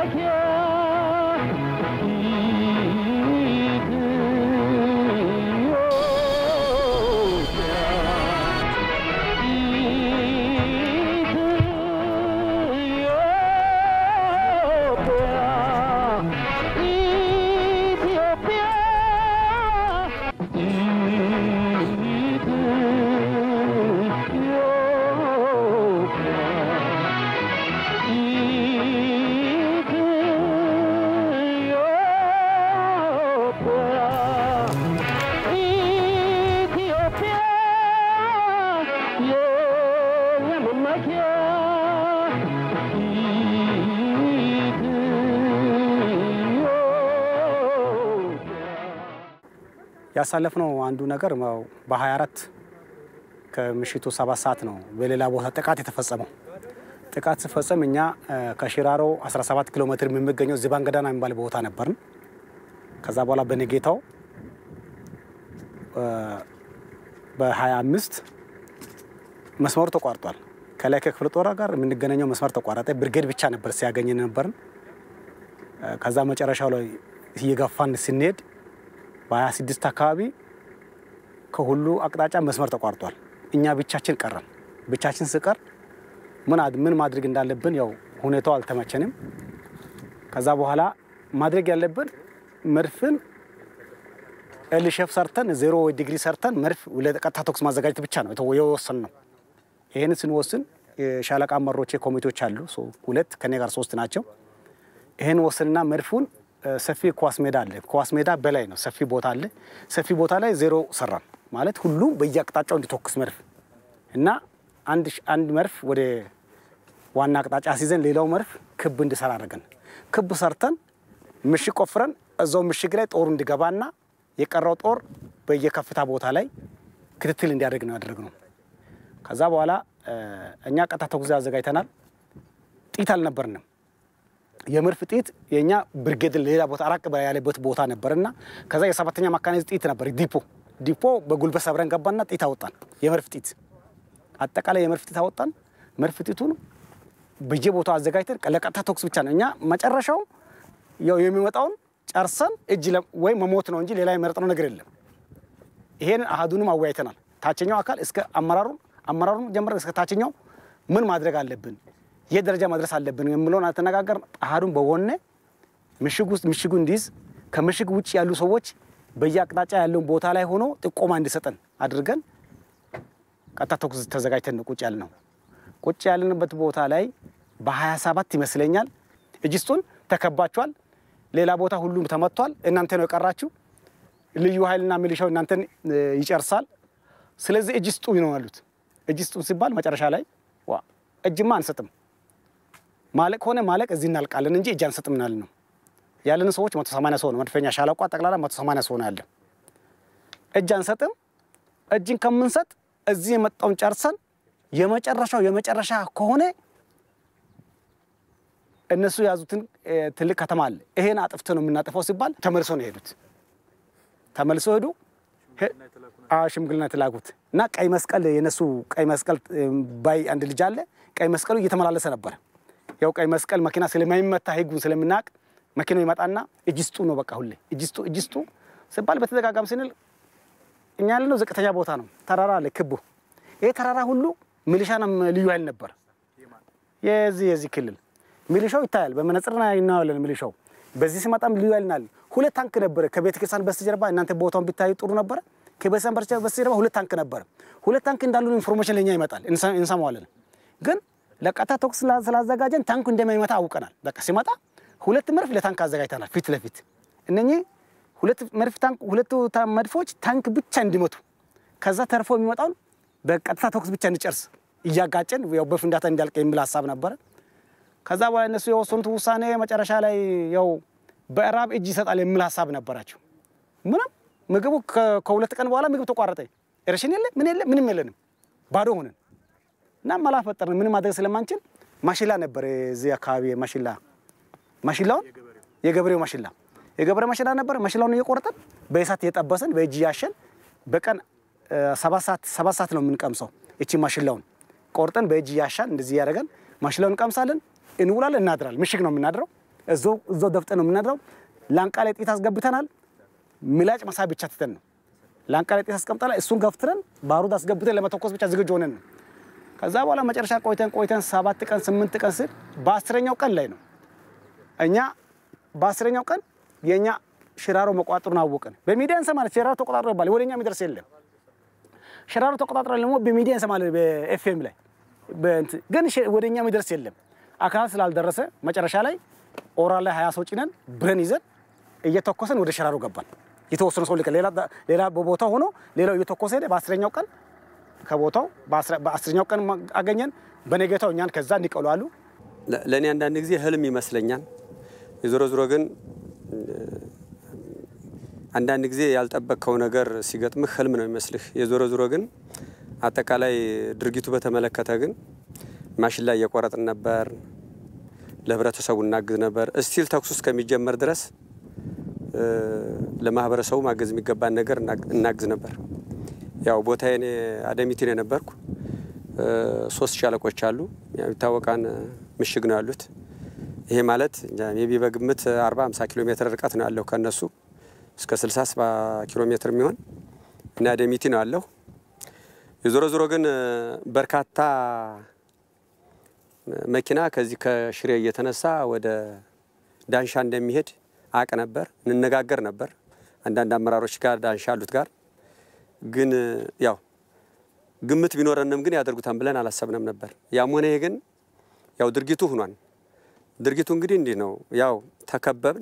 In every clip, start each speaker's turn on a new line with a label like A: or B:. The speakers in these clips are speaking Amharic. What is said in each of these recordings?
A: ያሳለፍነው አንዱ ነገር በ24 ከምሽቱ ሰባት ሰዓት ነው በሌላ ቦታ ጥቃት የተፈጸመው። ጥቃት ሲፈጸም እኛ ከሽራሮ 17 ኪሎ ሜትር የሚገኘው ዚባንገዳና የሚባል ቦታ ነበርን። ከዛ በኋላ በነጌታው በ25 መስመሩ ተቋርጧል። ከላይ ከክፍለ ጦር ጋር የምንገናኘው መስመር ተቋረጠ። ብርጌድ ብቻ ነበር ሲያገኝ ነበርን። ከዛ መጨረሻው ላይ እየገፋን ስንሄድ በ26 አካባቢ ከሁሉ አቅጣጫ መስመር ተቋርጧል። እኛ ብቻችን ቀረን። ብቻችን ስቀር ምን ማድረግ እንዳለብን ያው ሁኔታው አልተመቸንም። ከዛ በኋላ ማድረግ ያለብን መድፍን ኤልሼፍ ሰርተን ዜሮ ዲግሪ ሰርተን መድፍ ለቀጥታ ተኩስ ማዘጋጀት ብቻ ነው የወሰን ነው። ይህን ስንወስን የሻለቃ አመራሮቼ ኮሚቴዎች አሉ፣ ሁለት ከኔ ጋር ሶስት ናቸው። ይህን ወስንና መድፉን ሰፊ ኳስ ሜዳ አለ። ኳስ ሜዳ በላይ ነው፣ ሰፊ ቦታ አለ። ሰፊ ቦታ ላይ ዜሮ ሰራን ማለት ሁሉም በየአቅጣጫው እንዲተኩስ መድፍ እና አንድ መድፍ ወደ ዋና አቅጣጫ ሲዘን ሌላው መድፍ ክብ እንዲሰራ አድርገን ክብ ሰርተን ምሽግ ቆፍረን እዛው ምሽግ ላይ ጦሩ እንዲገባና የቀረው ጦር በየከፍታ ቦታ ላይ ክትትል እንዲያደርግ ነው ያደረግነው። ከዛ በኋላ እኛ ቀጥታ ተኩስ አዘጋጅተናል። ጢት አልነበርንም። የመድፍ ጢት የእኛ ብርጌድ ሌላ ቦታ አራቅ ያለበት ቦታ ነበርና ከዛ የሰባተኛ ማካናይዝ ጢት ነበር ዲፖ ዲፖ በጉልበት ሰብረን ገባና ጢት አወጣን። የመድፍ ጢት አጠቃላይ የመድፍ ጢት አወጣን። መድፍ ጢቱን በየቦታው አዘጋጅተን ለቀጥታ ተኩስ ብቻ ነው እኛ መጨረሻው ያው የሚመጣውን ጨርሰን እጅ ወይ መሞት ነው እንጂ ሌላ የመረጥነው ነገር የለም። ይሄን አህዱንም አወያይተናል። ታችኛው አካል እስከ አመራሩ አመራሩን ጀምረን እስከ ታችኛው ምን ማድረግ አለብን፣ የት ደረጃ መድረስ አለብን የምለውን አልተነጋገርን። አህዱን በወነ ምሽግ ውስጥ ምሽጉ እንዲይዝ ከምሽግ ውጭ ያሉ ሰዎች በየአቅጣጫ ያለውን ቦታ ላይ ሆኖ ጥቆማ እንዲሰጠን አድርገን ቀጥታ ተኩስ ተዘጋጅተን ቁጭ ያለ ነው። ቁጭ ያለንበት ቦታ ላይ በ27 ይመስለኛል እጅስቱን ተከባችኋል። ሌላ ቦታ ሁሉም ተመቷል። እናንተ ነው የቀራችሁ። ልዩ ኃይልና ሚሊሻው እናንተን ይጨርሳል። ስለዚህ እጅ ስጡ ነው ያሉት። እጅ ስጡ ሲባል መጨረሻ ላይ ዋ እጅማ አንሰጥም፣ ማለቅ ሆነ ማለቅ እዚህ እናልቃለን እንጂ እጅ አንሰጥም ናል ነው ያለን ሰዎች 180 ሰው ነው መድፈኛ ሻለቋ ጠቅላላ 180 ሰው ነው ያለ። እጅ አንሰጥም። እጅን ከምንሰጥ እዚህ የመጣውን ጨርሰን የመጨረሻው የመጨረሻ ከሆነ እነሱ የያዙትን ትልቅ ከተማ አለ ይሄን አጥፍተ ነው የምናጠፋው ሲባል ተመልሶ ነው የሄዱት። ተመልሶ ሄዱ። ሽምግልና የተላኩት እና ቀይ መስቀል የነሱ ቀይ መስቀል ባይ አንድ ልጅ አለ። ቀይ መስቀሉ እየተመላለሰ ነበር። ያው ቀይ መስቀል መኪና ስለማይመታ ህጉን ስለምናውቅ መኪናው ይመጣና እጅ ስጡ ነው በቃ ሁሌ እጅ ስጡ እጅ ስጡ ሲባል በተደጋጋሚ ስንል እኛ ያለነው ዝቅተኛ ቦታ ነው። ተራራ አለ ክቡ። ይሄ ተራራ ሁሉ ሚሊሻና ልዩ ኃይል ነበር። የዚህ የዚህ ክልል ሚሊሻው ይታያል። በመነጽር እናየዋለን። ሚሊሻው በዚህ ሲመጣም ልዩ ኃይል ናል። ሁለት ታንክ ነበረ ከቤተ ክርስቲያን በስተጀርባ እናንተ ቦታውን ቢታዩ ጥሩ ነበረ። ከቤተክርስቲያን በስተጀርባ ሁለት ታንክ ነበረ። ሁለት ታንክ እንዳሉን ኢንፎርሜሽን ለኛ ይመጣል፣ እንሰማዋለን። ግን ለቀጥታ ተኩስ ስላዘጋጀን ታንኩ እንደማይመታ አውቀናል። በቃ ሲመጣ ሁለት መድፍ ለታንክ አዘጋጅተናል ፊት ለፊት እነኚህ ሁለት መድፍ ታንክ ሁለቱ መድፎች ታንክ ብቻ እንዲመቱ ከዛ ተርፎ የሚመጣውን በቀጥታ ተኩስ ብቻ እንጨርስ እያጋጨን ያው በፍንዳታ እንዲያልቅ የሚል ሀሳብ ነበረ። ከዛ በኋላ እነሱ የወሰኑት ውሳኔ መጨረሻ ላይ ያው በእራብ እጅ ይሰጣል የሚል ሀሳብ ነበራቸው። ምንም ምግቡ ከሁለት ቀን በኋላ ምግብ ተቋረጠ። ሬሽን የለ ምን የለ ምንም የለንም፣ ባዶ ሆነን እና መላ ፈጠርን። ምንም ማድረግ ስለማንችል ማሽላ ነበር እዚህ አካባቢ ማሽላ ማሽላውን የገበሬው ማሽላ የገበሬ ማሽላ ነበር። ማሽላውን እየቆረጠን በእሳት እየጠበስን በእጅ እያሸን በቀን ሰባት ሰዓት ሰባት ሰዓት ነው የምንቀምሰው። እቺ ማሽላውን ቆርጠን በእጅ እያሻን እንደዚህ እያደረገን ማሽላውን እንቀምሳለን፣ እንውላለን፣ እናድራለን። ምሽግ ነው የምናድረው። እዛው ደፍጠን ነው የምናድረው። ላንቃ ላይ ጥይት አስገብተናል። ምላጭ መሳብ ብቻ ትተን ነው ላንቃ ላይ ጥይት አስቀምጠናል። እሱን ገፍትረን ባሩድ አስገብተን ለመተኮስ ብቻ ዝግጁ ሆነን ነው። ከዛ በኋላ መጨረሻ ቆይተን ቆይተን ሰባት ቀን ስምንት ቀን ስል በአስረኛው ቀን ላይ ነው እኛ በአስረኛው ቀን የእኛ ሽራሮ መቋጠሩን አወቅን። በሚዲያ እንሰማለን። ሽራሮ ተቆጣጥሮ ይባላል። ወደኛ የሚደርስ የለም። ሽራሮ ተቆጣጥሮ ደግሞ በሚዲያ እንሰማለን፣ በኤፍኤም ላይ ግን ወደኛ የሚደርስ የለም። አካል ስላልደረሰ መጨረሻ ላይ ኦራል ላይ ሀያ ሰው ጭነን ብረን ይዘን እየተኮሰን ወደ ሽራሮ ገባን። የተወሰነ ሰው ልቀን ሌላ በቦታው ሆኖ ሌላው እየተኮሰ ሄደ። በአስረኛው ቀን ከቦታው በአስረኛው ቀን አገኘን። በነገታው እኛን ከዛ እንዲቀሉ አሉ።
B: ለእኔ አንዳንድ ጊዜ ህልም ይመስለኛል። የዞሮ ዞሮ ግን አንዳንድ ጊዜ ያልጠበቅከው ነገር ሲገጥምህ ህልም ነው የሚመስልህ። የዞሮ ዞሮ ግን አጠቃላይ ድርጊቱ በተመለከተ ግን ማሽን ላይ እየቆረጥን ነበር፣ ለህብረተሰቡ እናግዝ ነበር። እስቲል ተኩሱ እስከሚጀመር ድረስ ለማህበረሰቡ ማገዝ የሚገባን ነገር እናግዝ ነበር። ያው ቦታዬ አደሚቲ ነው የነበርኩ። ሶስት ሻለቆች አሉ። ይታወቃን ምሽግ ነው ያሉት። ይሄ ማለት ሜቢ በግምት 40 50 ኪሎ ሜትር ርቀት ነው ያለው ከነሱ እስከ 60 70 ኪሎ ሜትር የሚሆን እና አደሚቲ ነው ያለው። የዞሮ ዞሮ ግን በርካታ መኪና ከዚህ ከሽሬ እየተነሳ ወደ ዳንሻ እንደሚሄድ አቅ ነበር፣ እንነጋገር ነበር አንዳንድ አመራሮች ጋር ዳንሻ አሉት ጋር ግን ያው ግምት ቢኖረንም ግን ያደርጉታን ብለን አላሰብንም ነበር። ያም ሆነ ይሄ ግን ያው ድርጊቱ ሆኗል። ድርጊቱ እንግዲህ እንዲህ ነው። ያው ተከበብን።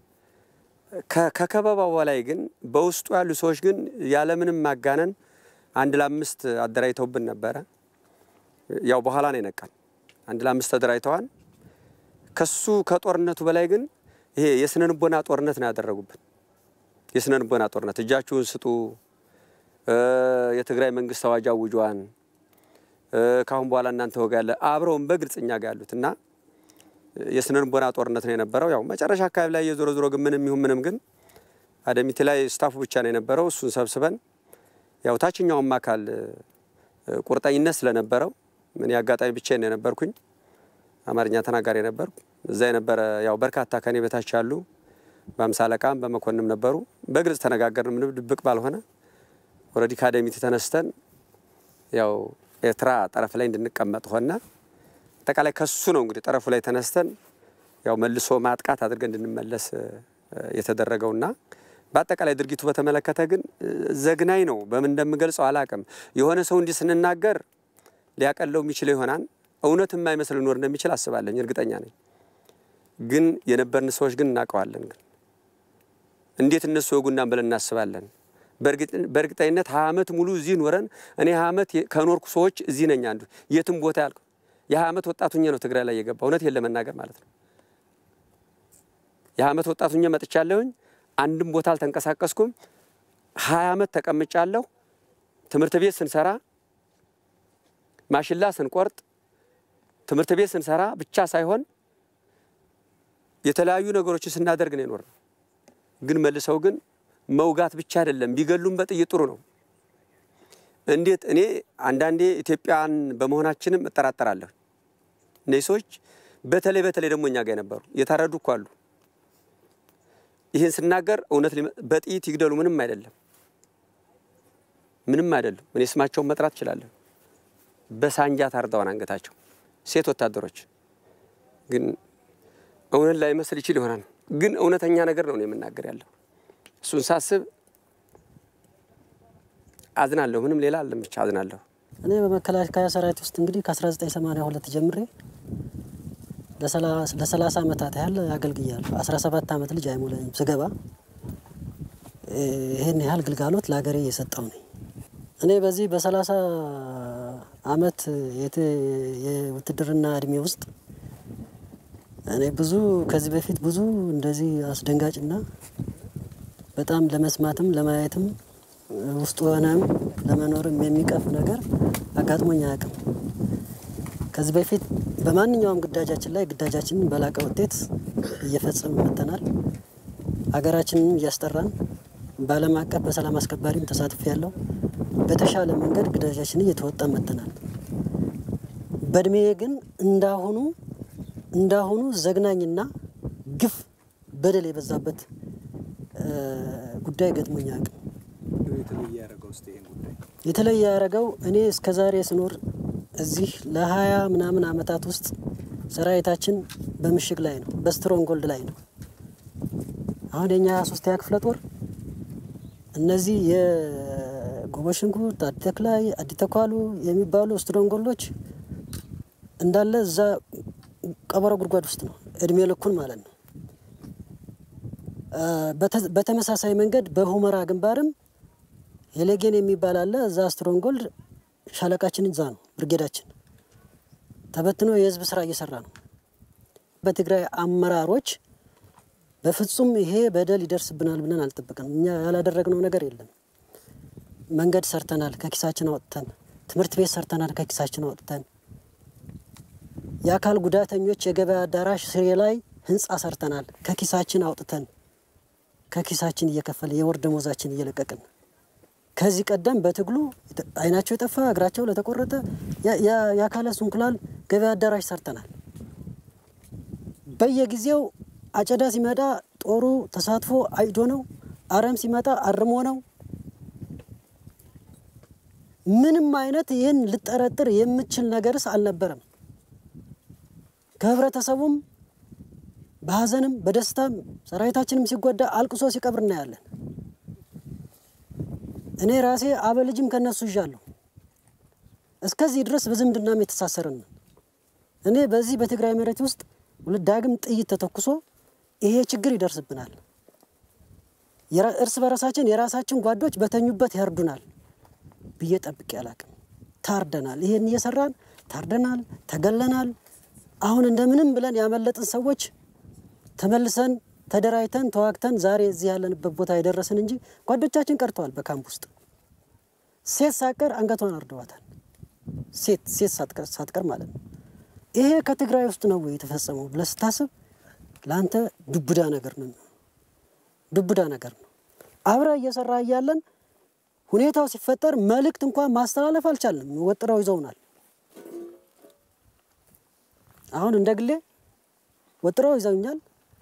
B: ከከበባው በላይ ግን በውስጡ ያሉ ሰዎች ግን ያለምንም ማጋነን አንድ ለአምስት አደራጅተውብን ነበረ። ያው በኋላ ነው የነቃን። አንድ ለአምስት ተደራጅተዋል። ከሱ ከጦርነቱ በላይ ግን ይሄ የስነ ልቦና ጦርነት ነው ያደረጉብን። የስነ ልቦና ጦርነት እጃችሁን ስጡ የትግራይ መንግስት አዋጅ አውጇን ከአሁን በኋላ እናንተ ወጋ ያለ አብረውን በግልጽ እኛ ጋር ያሉት እና የስነ ልቦና ጦርነት ነው የነበረው። ያው መጨረሻ አካባቢ ላይ የዞሮ ዞሮ ግን ምንም ይሁን ምንም ግን አደሚቲ ላይ ስታፉ ብቻ ነው የነበረው። እሱን ሰብስበን ያው ታችኛውም አካል ቁርጠኝነት ስለነበረው ምን አጋጣሚ ብቻ ነው የነበርኩኝ፣ አማርኛ ተናጋሪ ነበርኩ። እዛ የነበረ ያው በርካታ ከኔ በታች ያሉ በአምሳ አለቃም በመኮንም ነበሩ። በግልጽ ተነጋገርን፣ ምንም ድብቅ ባልሆነ ወረዲ ከአደሚቲ ተነስተን ያው ኤርትራ ጠረፍ ላይ እንድንቀመጥ ሆነ። አጠቃላይ ከሱ ነው እንግዲህ ጠረፉ ላይ ተነስተን ያው መልሶ ማጥቃት አድርገን እንድንመለስ የተደረገውና በአጠቃላይ ድርጊቱ በተመለከተ ግን ዘግናኝ ነው። በምን እንደምገልጸው አላቅም። የሆነ ሰው እንዲህ ስንናገር ሊያቀለው የሚችለው ይሆናል። እውነት የማይመስል ሊኖር እንደሚችል አስባለኝ፣ እርግጠኛ ነኝ። ግን የነበርን ሰዎች ግን እናውቀዋለን። ግን እንዴት እነሱ ወጉናን ብለን እናስባለን። በእርግጠኝነት ሀያ ዓመት ሙሉ እዚህ ኖረን እኔ ሀያ ዓመት ከኖርኩ ሰዎች እዚህ ነኝ አንዱ የትም ቦታ ያልኩ የሀያ ዓመት ወጣቱኛ ነው ትግራይ ላይ የገባ እውነት ለመናገር ማለት ነው። የሀያ ዓመት ወጣቱኛ መጥቻለሁኝ። አንድም ቦታ አልተንቀሳቀስኩም። ሀያ ዓመት ተቀምጫለሁ። ትምህርት ቤት ስንሰራ ማሽላ ስንቆርጥ ትምህርት ቤት ስንሰራ ብቻ ሳይሆን የተለያዩ ነገሮችን ስናደርግ ነው የኖርነው። ግን መልሰው ግን መውጋት ብቻ አይደለም ቢገሉም በጥይት ጥሩ ነው። እንዴት እኔ አንዳንዴ ኢትዮጵያን በመሆናችንም እጠራጠራለሁ። እነዚህ ሰዎች በተለይ በተለይ ደግሞ እኛ ጋር የነበሩ የታረዱ እኮ አሉ። ይህን ስናገር እውነት በጥይት ይግደሉ ምንም አይደለም፣ ምንም አይደለም። እኔ ስማቸውን መጥራት እችላለሁ። በሳንጃ ታርደዋን አንገታቸው ሴት ወታደሮች። ግን እውነት ላይመስል ይችል ይሆናል፣ ግን እውነተኛ ነገር ነው የምናገር ያለው እሱን ሳስብ አዝናለሁ። ምንም ሌላ አለም ብቻ አዝናለሁ።
C: እኔ በመከላከያ ሰራዊት ውስጥ እንግዲህ ከ1982 ጀምሬ ለ30 ዓመታት ያህል አገልግያለሁ። 17 ዓመት ልጅ አይሞላኝም ስገባ ይህን ያህል ግልጋሎት ለሀገሬ እየሰጠው ነኝ። እኔ በዚህ በ30 ዓመት የውትድርና እድሜ ውስጥ እኔ ብዙ ከዚህ በፊት ብዙ እንደዚህ አስደንጋጭና በጣም ለመስማትም ለማየትም ውስጡ ሆነም ለመኖርም የሚቀፍ ነገር አጋጥሞኝ አያውቅም። ከዚህ በፊት በማንኛውም ግዳጃችን ላይ ግዳጃችንን በላቀ ውጤት እየፈጸም መጥተናል። ሀገራችንን እያስጠራን በዓለም አቀፍ በሰላም አስከባሪም ተሳትፎ ያለው በተሻለ መንገድ ግዳጃችንን እየተወጣ መጥተናል። በእድሜ ግን እንዳሁኑ እንዳሁኑ ዘግናኝና ግፍ፣ በደል የበዛበት ጉዳይ ገጥሞኛ አቅም
A: የተለየ ያደረገው ስ ይህን ጉዳይ
C: የተለየ ያደረገው እኔ እስከ ዛሬ ስኖር እዚህ ለሀያ ምናምን አመታት ውስጥ ሰራዊታችን በምሽግ ላይ ነው፣ በስትሮንጎልድ ላይ ነው። አሁን የኛ ሀያ ሶስተኛ ክፍለ ጦር እነዚህ የጎበሽንኩርት አዲተክላይ አዲተኳሉ የሚባሉ ስትሮንጎልዶች እንዳለ እዛ ቀበሮ ጉድጓድ ውስጥ ነው እድሜ ልኩን ማለት ነው። በተመሳሳይ መንገድ በሁመራ ግንባርም ሄሌጌን የሚባል አለ። እዛ ስትሮንጎልድ ሻለቃችን እዛ ነው፣ ብርጌዳችን ተበትኖ የህዝብ ስራ እየሰራ ነው። በትግራይ አመራሮች በፍጹም ይሄ በደል ይደርስብናል ብለን አልጠበቅንም። እኛ ያላደረግነው ነገር የለም። መንገድ ሰርተናል ከኪሳችን አውጥተን፣ ትምህርት ቤት ሰርተናል ከኪሳችን አውጥተን፣ የአካል ጉዳተኞች የገበያ አዳራሽ ስሬ ላይ ህንፃ ሰርተናል ከኪሳችን አውጥተን፣ ከኪሳችን እየከፈለ የወር ደሞዛችን እየለቀቅን ከዚህ ቀደም በትግሉ አይናቸው የጠፋ እግራቸው ለተቆረጠ የአካለ ስንኩላል ገበያ አዳራሽ ሰርተናል። በየጊዜው አጨዳ ሲመጣ ጦሩ ተሳትፎ አይዶ ነው። አረም ሲመጣ አርሞ ነው። ምንም አይነት ይህን ልጠረጥር የምችል ነገርስ አልነበረም። ከህብረተሰቡም በሀዘንም በደስታም ሰራዊታችንም ሲጎዳ አልቅሶ ሲቀብር እናያለን። እኔ ራሴ አበልጅም ከነሱ ይዣለሁ። እስከዚህ ድረስ በዝምድናም የተሳሰርን እኔ በዚህ በትግራይ መሬት ውስጥ ዳግም ጥይት ተተኩሶ ይሄ ችግር ይደርስብናል፣ እርስ በራሳችን የራሳችን ጓዶች በተኙበት ያርዱናል ብዬ ጠብቄ አላቅም። ታርደናል። ይሄን እየሰራን ታርደናል፣ ተገለናል። አሁን እንደምንም ብለን ያመለጥን ሰዎች ተመልሰን ተደራጅተን ተዋግተን ዛሬ እዚህ ያለንበት ቦታ የደረስን እንጂ ጓዶቻችን ቀርተዋል። በካምፕ ውስጥ ሴት ሳትቀር አንገቷን አርደዋታል። ሴት ሴት ሳትቀር ማለት ነው። ይሄ ከትግራይ ውስጥ ነው የተፈጸመው ብለህ ስታስብ ለአንተ ዱብዳ ነገር ነው። ዱብዳ ነገር ነው። አብረ እየሰራ እያለን ሁኔታው ሲፈጠር መልእክት እንኳን ማስተላለፍ አልቻልንም። ወጥረው ይዘውናል። አሁን እንደ ግሌ ወጥረው ይዘውኛል።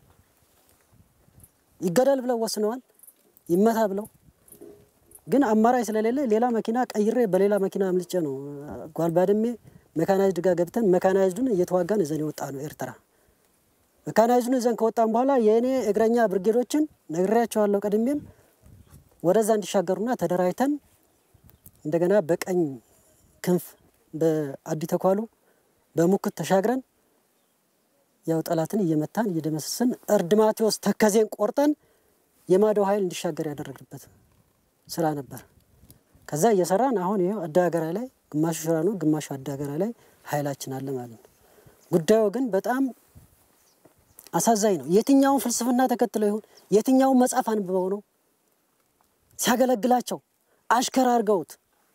C: ይገደል ብለው ወስነዋል። ይመታ ብለው ግን አማራጭ ስለሌለ ሌላ መኪና ቀይሬ በሌላ መኪና አምልጬ ነው ጓልባድሜ መካናይዝድ ጋር ገብተን መካናይዝዱን እየተዋጋን እዘን የወጣ ነው ኤርትራ። መካናይዝዱን እዘን ከወጣን በኋላ የእኔ እግረኛ ብርጌዶችን ነግሬያቸዋለሁ። ቀድሜም ወደዛ እንዲሻገሩና ተደራጅተን እንደገና በቀኝ ክንፍ በአዲ ተኳሉ በሙክት ተሻግረን ያው ጠላትን እየመታን እየደመሰስን እርድ ማቴዎስ ተከዜን ቆርጠን የማዶ ኃይል እንዲሻገር ያደረግንበት ስራ ነበር። ከዛ እየሰራን አሁን ይኸው አዳገራ ላይ ግማሹ ሽራ ነው፣ ግማሹ አዳገራ ላይ ኃይላችን አለ ማለት ነው። ጉዳዩ ግን በጣም አሳዛኝ ነው። የትኛውን ፍልስፍና ተከትለው ይሁን የትኛውን መጽሐፍ አንብበው ነው ሲያገለግላቸው አሽከር አድርገውት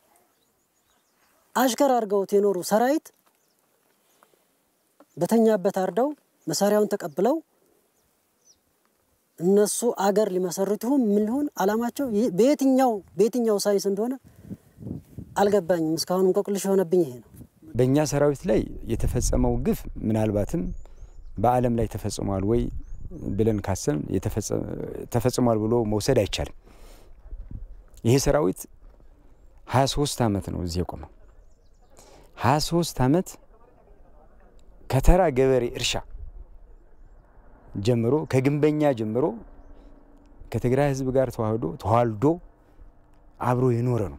C: አሽከር አድርገውት የኖሩ ሰራዊት በተኛበት አርደው መሳሪያውን ተቀብለው እነሱ አገር ሊመሰርቱ ምን ሊሆን አላማቸው በየትኛው በየትኛው ሳይንስ እንደሆነ አልገባኝም። እስካሁን እንቆቅልሽ የሆነብኝ ይሄ ነው።
D: በእኛ ሰራዊት ላይ የተፈጸመው ግፍ ምናልባትም በዓለም ላይ ተፈጽሟል ወይ ብለን ካሰብን ተፈጽሟል ብሎ መውሰድ አይቻልም። ይሄ ሰራዊት 23 ዓመት ነው እዚህ የቆመው። 23 ዓመት ከተራ ገበሬ እርሻ ጀምሮ ከግንበኛ ጀምሮ ከትግራይ ሕዝብ ጋር ተዋህዶ ተዋልዶ አብሮ የኖረ ነው።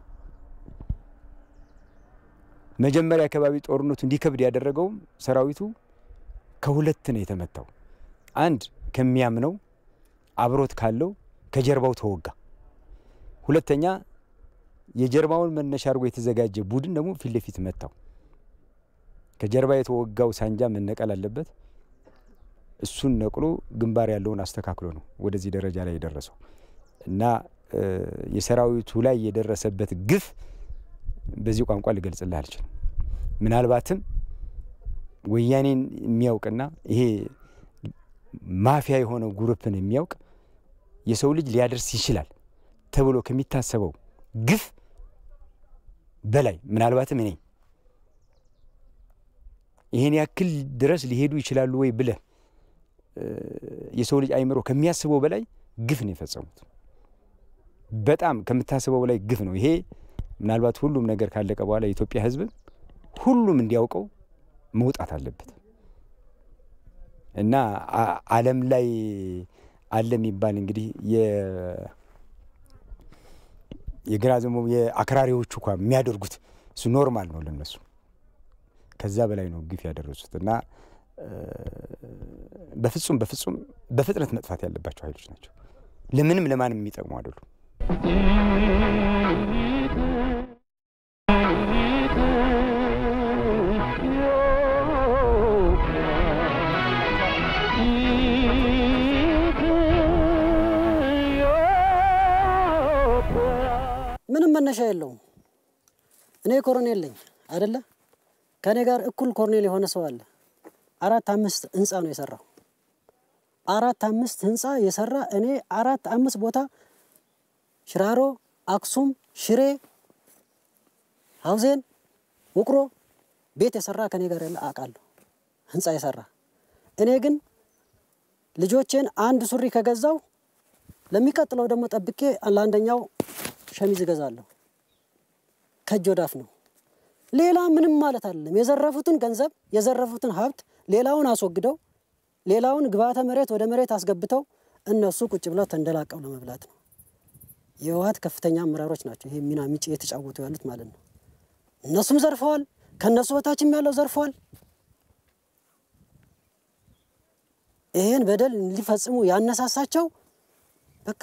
D: መጀመሪያ አካባቢ ጦርነቱ እንዲከብድ ያደረገውም ሰራዊቱ ከሁለት ነው የተመታው። አንድ ከሚያምነው አብሮት ካለው ከጀርባው ተወጋ። ሁለተኛ የጀርባውን መነሻ አድርጎ የተዘጋጀ ቡድን ደግሞ ፊት ለፊት መታው። ከጀርባ የተወጋው ሳንጃ መነቀል አለበት። እሱን ነቅሎ ግንባር ያለውን አስተካክሎ ነው ወደዚህ ደረጃ ላይ የደረሰው እና የሰራዊቱ ላይ የደረሰበት ግፍ በዚህ ቋንቋ ልገልጽልህ አልችልም። ምናልባትም ወያኔን የሚያውቅና ይሄ ማፊያ የሆነው ጉሩፕን የሚያውቅ የሰው ልጅ ሊያደርስ ይችላል ተብሎ ከሚታሰበው ግፍ በላይ ምናልባትም እኔ ይሄን ያክል ድረስ ሊሄዱ ይችላሉ ወይ ብለህ የሰው ልጅ አይምሮ ከሚያስበው በላይ ግፍ ነው የፈጸሙት። በጣም ከምታስበው በላይ ግፍ ነው። ይሄ ምናልባት ሁሉም ነገር ካለቀ በኋላ የኢትዮጵያ ሕዝብ ሁሉም እንዲያውቀው መውጣት አለበት እና ዓለም ላይ አለ የሚባል እንግዲህ የግራ ዘሞ የአክራሪዎቹ እንኳ የሚያደርጉት እሱ ኖርማል ነው ለነሱ። ከዛ በላይ ነው ግፍ ያደረሱት እና በፍጹም በፍጹም በፍጥነት መጥፋት ያለባቸው ኃይሎች ናቸው። ለምንም ለማንም የሚጠቅሙ አይደሉም።
C: ምንም መነሻ የለውም። እኔ ኮሎኔል ነኝ አይደለ? ከእኔ ጋር እኩል ኮሎኔል የሆነ ሰው አለ። አራት አምስት ህንፃ ነው የሰራው። አራት አምስት ህንፃ የሰራ እኔ አራት አምስት ቦታ ሽራሮ፣ አክሱም፣ ሽሬ፣ ሀውዜን፣ ውቅሮ ቤት የሰራ ከኔ ጋር ያለ አውቃለሁ። ህንፃ የሰራ እኔ ግን ልጆቼን አንድ ሱሪ ከገዛው ለሚቀጥለው ደግሞ ጠብቄ ለአንደኛው ሸሚዝ እገዛለሁ። ከእጅ ወዳፍ ነው። ሌላ ምንም ማለት አይደለም። የዘረፉትን ገንዘብ የዘረፉትን ሀብት ሌላውን አስወግደው ሌላውን ግብዓተ መሬት ወደ መሬት አስገብተው እነሱ ቁጭ ብለው ተንደላቀው ለመብላት ነው። የህወሓት ከፍተኛ አመራሮች ናቸው ይሄ ሚና ሚጭ የተጫወቱ ያሉት ማለት ነው። እነሱም ዘርፈዋል፣ ከእነሱ በታችም ያለው ዘርፈዋል። ይሄን በደል ሊፈጽሙ ያነሳሳቸው በቃ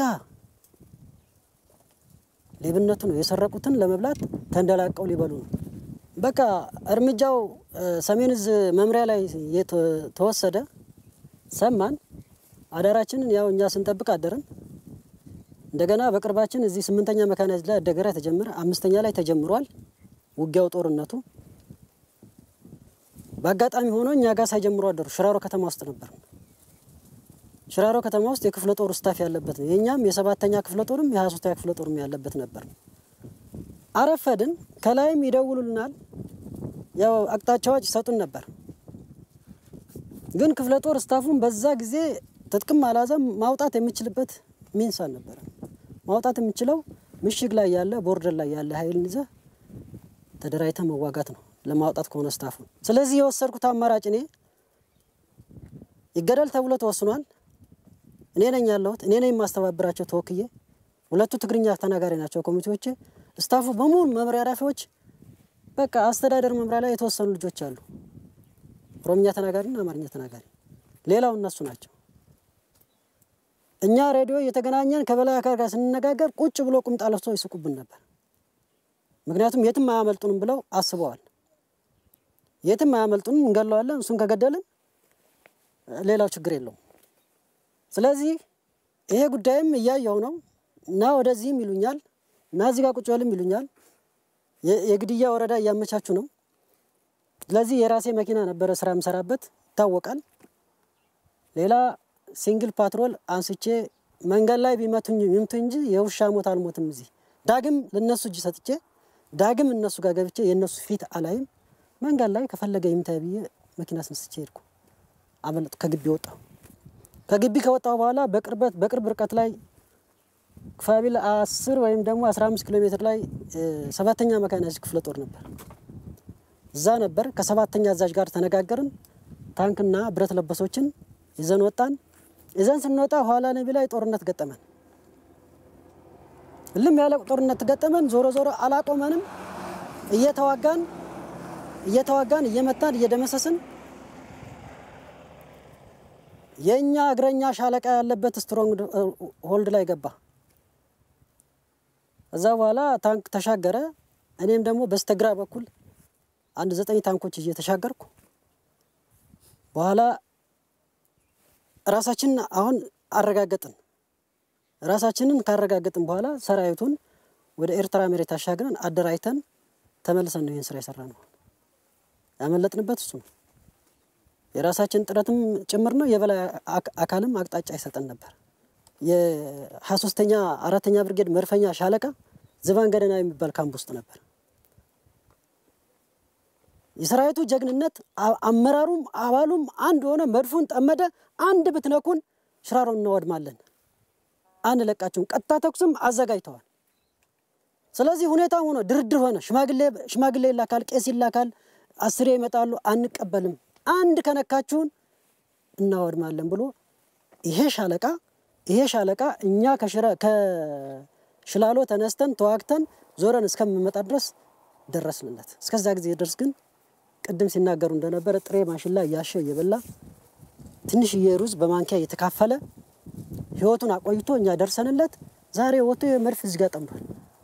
C: ሌብነቱ ነው። የሰረቁትን ለመብላት ተንደላቀው ሊበሉ ነው። በቃ እርምጃው ሰሜን እዝ መምሪያ ላይ ተወሰደ። ሰማን። አዳራችንን ያው እኛ ስንጠብቅ አደርን። እንደገና በቅርባችን እዚህ ስምንተኛ መካናይዝድ ላይ አደገራ ተጀመረ። አምስተኛ ላይ ተጀምሯል ውጊያው፣ ጦርነቱ በአጋጣሚ ሆኖ እኛ ጋር ሳይጀምሩ አደሩ። ሽራሮ ከተማ ውስጥ ነበር። ሽራሮ ከተማ ውስጥ የክፍለ ጦር ስታፍ ያለበት ነው። የእኛም የሰባተኛ ክፍለ ጦርም የሀያ ሶስተኛ ክፍለ ጦርም ያለበት ነበር። አረፈድን። ከላይም ይደውሉልናል፣ ያው አቅጣጫዎች ይሰጡን ነበር። ግን ክፍለ ጦር ስታፉን በዛ ጊዜ ትጥቅም አላዘም ማውጣት የሚችልበት ሚንስ አልነበረ። ማውጣት የሚችለው ምሽግ ላይ ያለ ቦርደር ላይ ያለ ኃይል ይዘ ተደራጅተ መዋጋት ነው ለማውጣት ከሆነ ስታፉን። ስለዚህ የወሰድኩት አማራጭ እኔ ይገደል ተብሎ ተወስኗል። እኔ ነኝ ያለሁት፣ እኔ ነኝ የማስተባብራቸው ተወክዬ። ሁለቱ ትግርኛ ተናጋሪ ናቸው ኮሚቴዎቼ። ስታፉ በሙሉ መምሪያ ኃላፊዎች፣ በቃ አስተዳደር መምሪያ ላይ የተወሰኑ ልጆች አሉ፣ ኦሮምኛ ተናጋሪና አማርኛ ተናጋሪ። ሌላው እነሱ ናቸው። እኛ ሬዲዮ እየተገናኘን ከበላይ አካል ጋር ስንነጋገር ቁጭ ብሎ ቁምጣ ለብሶ ይስቁብን ነበር። ምክንያቱም የትም አያመልጡንም ብለው አስበዋል። የትም አያመልጡንም፣ እንገለዋለን። እሱን ከገደልን ሌላው ችግር የለውም። ስለዚህ ይሄ ጉዳይም እያየው ነው እና ወደዚህም ይሉኛል እና እዚህ ጋር ቁጭ በልም ይሉኛል። የግድያ ወረዳ እያመቻቹ ነው። ስለዚህ የራሴ መኪና ነበረ ስራ የምሰራበት ይታወቃል። ሌላ ሲንግል ፓትሮል አንስቼ መንገድ ላይ ቢመቱኝ ይምቱ እንጂ የውሻ ሞት አልሞትም። እዚህ ዳግም ለነሱ እጅ ሰጥቼ ዳግም እነሱ ጋር ገብቼ የእነሱ ፊት አላይም። መንገድ ላይ ከፈለገ ይምታ ብዬ መኪና አስነስቼ ሄድኩ። አመለጡ። ከግቢ ወጣሁ። ከግቢ ከወጣሁ በኋላ በቅርበት በቅርብ ርቀት ላይ ክፋቢል አስር ወይም ደግሞ አስራ አምስት ኪሎ ሜትር ላይ ሰባተኛ መካናይዝድ ክፍለ ጦር ነበር። እዛ ነበር። ከሰባተኛ አዛዥ ጋር ተነጋገርን። ታንክና ብረት ለበሶችን ይዘን ወጣን። ይዘን ስንወጣ ኋላ ነቢ ላይ ጦርነት ገጠመን። እልም ያለ ጦርነት ገጠመን። ዞሮ ዞሮ አላቆመንም። እየተዋጋን እየተዋጋን እየመታን እየደመሰስን የእኛ እግረኛ ሻለቃ ያለበት ስትሮንግ ሆልድ ላይ ገባ። እዛ በኋላ ታንክ ተሻገረ። እኔም ደግሞ በስተግራ በኩል አንድ ዘጠኝ ታንኮች እየተሻገርኩ በኋላ ራሳችንን አሁን አረጋገጥን። ራሳችንን ካረጋገጥን በኋላ ሰራዊቱን ወደ ኤርትራ መሬት አሻግረን አደራጅተን ተመልሰን ነው ይህን ስራ የሰራ ነው። ያመለጥንበት እሱ ነው። የራሳችን ጥረትም ጭምር ነው። የበላይ አካልም አቅጣጫ ይሰጠን ነበር። የሀያ ሶስተኛ አራተኛ ብርጌድ መድፈኛ ሻለቃ ዝባን ገደና የሚባል ካምፕ ውስጥ ነበር። የሰራዊቱ ጀግንነት አ- አመራሩም አባሉም አንድ ሆነ፣ መድፉን ጠመደ። አንድ ብትነኩን ሽራሮን እናወድማለን፣ አንለቃችሁም። ቀጥታ ተኩስም አዘጋጅተዋል። ስለዚህ ሁኔታ ሆኖ ድርድር ሆነ። ሽማግሌ ሽማግሌ ይላካል፣ ቄስ ይላካል፣ አስሬ ይመጣሉ። አንቀበልም፣ አንድ ከነካችሁን እናወድማለን ብሎ ይሄ ሻለቃ ይሄ ሻለቃ እኛ ከሽረ ከሽላሎ ተነስተን ተዋግተን ዞረን እስከምንመጣ ድረስ ደረስንለት። እስከዛ ጊዜ ድረስ ግን ቅድም ሲናገሩ እንደነበረ ጥሬ ማሽላ እያሸ እየበላ ትንሽዬ ሩዝ በማንኪያ እየተካፈለ ህይወቱን አቆይቶ እኛ ደርሰንለት ዛሬ ወጥቶ የመድፍ እዚህ ጋር ጠምዷል።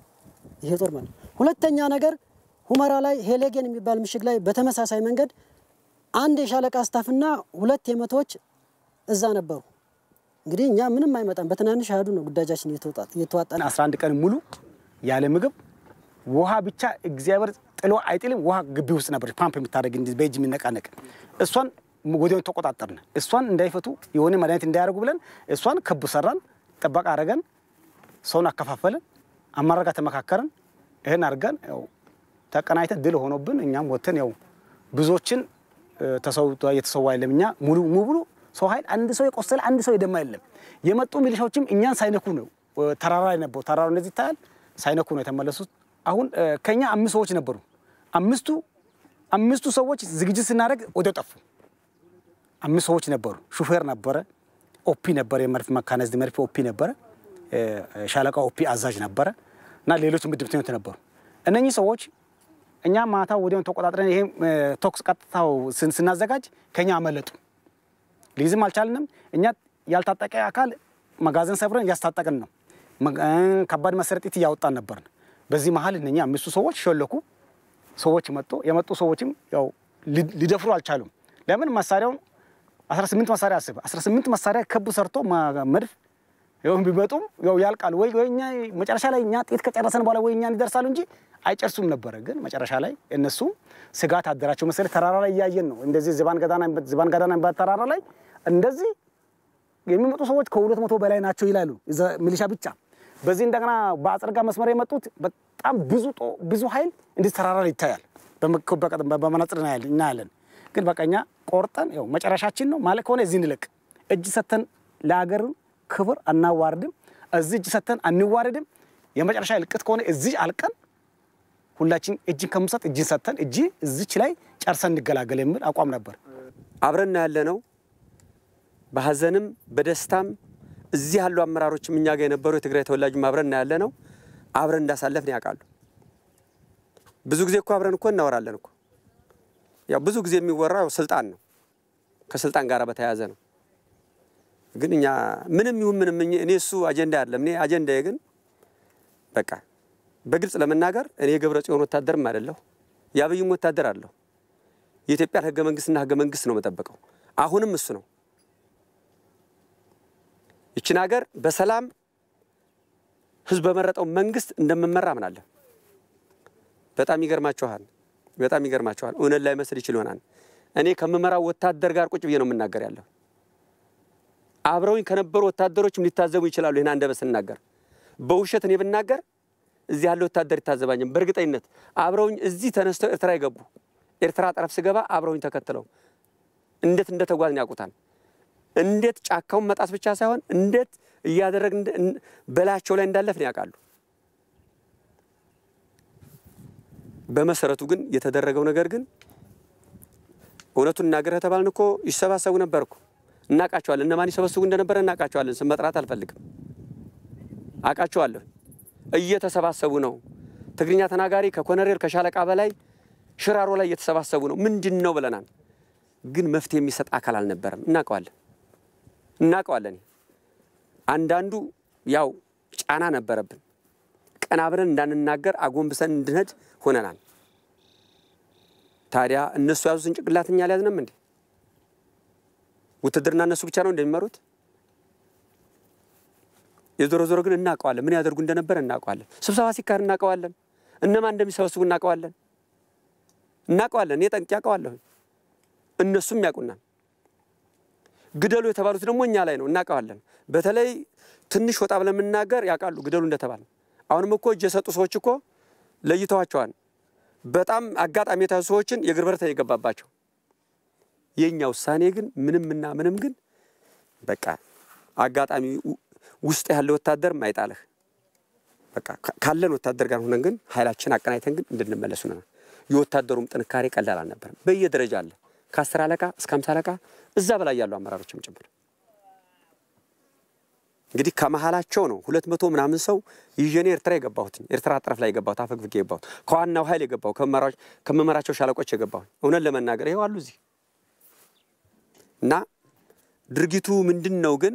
C: ይሄ ጦር ማለት ሁለተኛ ነገር ሁመራ ላይ ሄሌጌን የሚባል ምሽግ ላይ በተመሳሳይ መንገድ አንድ የሻለቃ ስታፍና ሁለት የመቶዎች እዛ ነበሩ። እንግዲህ እኛ ምንም አይመጣም፣ በትናንሽ አህዱ ነው ጉዳጃችን እየተዋጣን
A: 11 ቀን ሙሉ ያለ ምግብ ውሃ ብቻ እግዚአብሔር ጥሎ አይጥልም። ውሃ ግቢ ውስጥ ነበር ፓምፕ የምታደርግ እንዲህ በእጅ የሚነቃነቅ እሷን ወዲያውኑ ተቆጣጠርን። እሷን እንዳይፈቱ የሆነ መድኃኒት እንዳያደርጉ ብለን እሷን ክብ ሰራን፣ ጥበቃ አረገን፣ ሰውን አከፋፈልን፣ አመራር ጋር ተመካከርን። ይህን አድርገን ያው ተቀናይተን ድል ሆኖብን እኛም ወጥተን ያው ብዙዎችን ተሰውቶ የተሰዋ የለም። እኛ ሙሉ ሙሉ ሰው ኃይል አንድ ሰው የቆሰለ አንድ ሰው የደማ የለም። የመጡ ሚሊሻዎችም እኛን ሳይነኩ ነው ተራራ ላይ ነበሩ። ተራራ እንደዚህ ይታያል። ሳይነኩ ነው የተመለሱት። አሁን ከኛ አምስት ሰዎች ነበሩ። አምስቱ አምስቱ ሰዎች ዝግጅት ስናደርግ ወዲያው ጠፉ። አምስት ሰዎች ነበሩ። ሹፌር ነበረ፣ ኦፒ ነበረ፣ የመድፍ መካናይዝድ መድፍ ኦፒ ነበረ፣ ሻለቃ ኦፒ አዛዥ ነበረ እና ሌሎች ምድብተኞች ነበሩ። እነኚህ ሰዎች እኛ ማታ ወዲያውን ተቆጣጥረን ይሄ ተኩስ ቀጥታው ስናዘጋጅ ከኛ አመለጡ። ሊይዝም አልቻልንም። እኛ ያልታጠቀ አካል መጋዘን ሰብረን እያስታጠቅን ነው። ከባድ መሰረጥ እያወጣን ነበርን። በዚህ መሀል እነኛ አምስቱ ሰዎች ሸለኩ። ሰዎች መጡ። የመጡ ሰዎችም ያው ሊደፍሩ አልቻሉም። ለምን መሳሪያውን 18 መሳሪያ አስብ 18 መሳሪያ ክብ ሰርቶ መድፍ ያው ቢመጡም ያው ያልቃሉ ወይ ወይ እኛ መጨረሻ ላይ እኛ ጥይት ከጨረሰን በኋላ ወይ እኛን ይደርሳሉ እንጂ አይጨርሱም ነበረ። ግን መጨረሻ ላይ እነሱ ስጋት አደራቸው መሰለኝ። ተራራ ላይ እያየን ነው እንደዚህ ዝባን ገዳና ዝባን ገዳና የሚባል ተራራ ላይ እንደዚህ የሚመጡ ሰዎች ከሁለት መቶ በላይ ናቸው ይላሉ ሚሊሻ ብቻ። በዚህ እንደገና በአጽርጋ መስመር የመጡት በጣም ብዙ ብዙ ኃይል እንደዚህ ተራራ ላይ ይታያል። በመነጽር እናያለን። ግን በቃ እኛ ቆርጠን ያው መጨረሻችን ነው ማለት ከሆነ እዚህ እንለቅ። እጅ ሰተን ለሀገር ክብር አናዋርድም። እዚህ እጅ ሰተን አንዋርድም። የመጨረሻ እልቅት ከሆነ እዚህ አልቀን ሁላችን እጅን ከምሰጥ እጅን ሰተን እጅ እዚች ላይ ጨርሰን እንገላገል የሚል አቋም ነበር።
B: አብረን ያለ ነው። በሀዘንም በደስታም እዚህ ያሉ አመራሮችም እኛ ጋር የነበሩ የትግራይ ተወላጅም አብረን ያለ ነው። አብረን እንዳሳለፍን ያውቃሉ። ብዙ ጊዜ እኮ አብረን እኮ እናወራለን እኮ ያው ብዙ ጊዜ የሚወራው ስልጣን ነው፣ ከስልጣን ጋር በተያያዘ ነው። ግን እኛ ምንም ይሁን ምንም እኔ እሱ አጀንዳ አይደለም። እኔ አጀንዳዬ ግን በቃ በግልጽ ለመናገር እኔ የገብረ ጽዮን ወታደርም አይደለሁ፣ የአብይም ወታደር አለሁ። የኢትዮጵያን ህገ መንግስትና ህገ መንግስት ነው የምጠብቀው። አሁንም እሱ ነው። ይችን ሀገር በሰላም ህዝብ በመረጠው መንግስት እንደምመራ አምናለሁ። በጣም ይገርማችኋል፣ በጣም ይገርማችኋል። እውነት ላይ መስል ይችል ይሆናል። እኔ ከምመራው ወታደር ጋር ቁጭ ብዬ ነው የምናገር ያለሁ። አብረውኝ ከነበሩ ወታደሮችም ሊታዘቡ ይችላሉ። ይህን አንደበት ስናገር በውሸት እኔ ብናገር እዚህ ያለ ወታደር ይታዘባኝም። በእርግጠኝነት አብረውኝ እዚህ ተነስተው ኤርትራ የገቡ ኤርትራ ጠረፍ ስገባ አብረውኝ ተከትለው እንዴት እንደተጓዝን ያውቁታል። እንዴት ጫካውን መጣስ ብቻ ሳይሆን እንዴት እያደረግን በላያቸው ላይ እንዳለፍን ያውቃሉ። በመሰረቱ ግን የተደረገው ነገር ግን እውነቱን እናገር ከተባልን እኮ ይሰባሰቡ ነበር እኮ እናውቃቸዋለን። እነማን ይሰበስቡ እንደነበረ እናውቃቸዋለን። ስም መጥራት አልፈልግም። አውቃቸዋለሁ። እየተሰባሰቡ ነው። ትግርኛ ተናጋሪ ከኮነሬል ከሻለቃ በላይ ሽራሮ ላይ እየተሰባሰቡ ነው። ምንድን ነው ብለናል። ግን መፍትሄ የሚሰጥ አካል አልነበረም። እናውቀዋለን እናውቀዋለን። አንዳንዱ ያው ጫና ነበረብን። ቀና ብለን እንዳንናገር አጎንብሰን እንድንሄድ ሆነናል። ታዲያ እነሱ ያዙትን ጭንቅላት እኛ አልያዝንም እንዴ? ውትድርና እነሱ ብቻ ነው እንደሚመሩት? የዞሮ ዞሮ ግን እናውቀዋለን። ምን ያደርጉ እንደነበረ እናውቀዋለን። ስብሰባ ሲካሄድ እናውቀዋለን። እነማን እንደሚሰበስቡ እናውቀዋለን። እናውቀዋለን። እኔ ጠንቅቄ አውቀዋለሁ። እነሱም ያውቁናል። ግደሉ የተባሉት ደግሞ እኛ ላይ ነው፣ እናውቀዋለን። በተለይ ትንሽ ወጣ ብለን የምናገር ያውቃሉ ግደሉ እንደተባለ። አሁንም እኮ እጅ የሰጡ ሰዎች እኮ ለይተዋቸዋል። በጣም አጋጣሚ የተያዙ ሰዎችን የእግር ብረት የገባባቸው። የእኛ ውሳኔ ግን ምንምና ምንም ግን በቃ አጋጣሚ ውስጥ ያለ ወታደር ማይጣልህ በቃ ካለን ወታደር ጋር ሆነን ግን ኃይላችን አቀናይተን ግን እንድንመለሱ ነው። የወታደሩም ጥንካሬ ቀላል አልነበረም። በየደረጃ አለ ከአስር አለቃ እስከ አምሳ አለቃ እዛ በላይ ያሉ አመራሮችም ጭምር እንግዲህ ከመሀላቸው ነው ሁለት መቶ ምናምን ሰው ይዤ እኔ ኤርትራ የገባሁት ኤርትራ ጠረፍ ላይ የገባሁት አፈግፍጌ የገባሁት ከዋናው ኃይል የገባሁ ከመመራቸው ሻለቆች የገባሁ እውነት ለመናገር ይኸው አሉ እዚህ እና ድርጊቱ ምንድን ነው ግን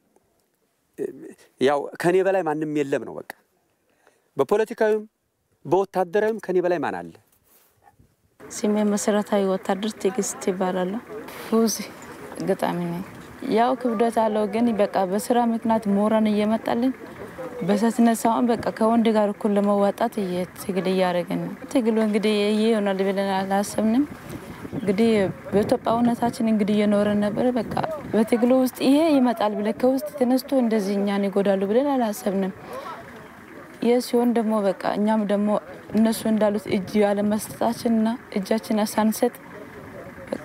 B: ያው ከኔ በላይ ማንም የለም ነው በቃ በፖለቲካዊም በወታደራዊም ከኔ በላይ ማን አለ?
E: ስሜ መሰረታዊ ወታደር ትዕግስት ይባላለሁ። ፉዚ ገጣሚ ነኝ። ያው ክብደት አለው ግን በቃ በስራ ምክንያት ምሁራን እየመጣልን በሰትነት ሳይሆን በቃ ከወንድ ጋር እኩል ለመዋጣት ትግል እያደረግን ነው። ትግሉ እንግዲህ ይህ ይሆናል ብለን አላሰብንም። እንግዲህ በኢትዮጵያዊነታችን እንግዲህ እየኖረን ነበረ። በቃ በትግሉ ውስጥ ይሄ ይመጣል ብለን ከውስጥ ተነስቶ እንደዚህ እኛን ይጎዳሉ ብለን አላሰብንም። ይህ ሲሆን ደግሞ በቃ እኛም ደግሞ እነሱ እንዳሉት እጅ ያለመስጠታችንና እጃችን ሳንሰጥ በቃ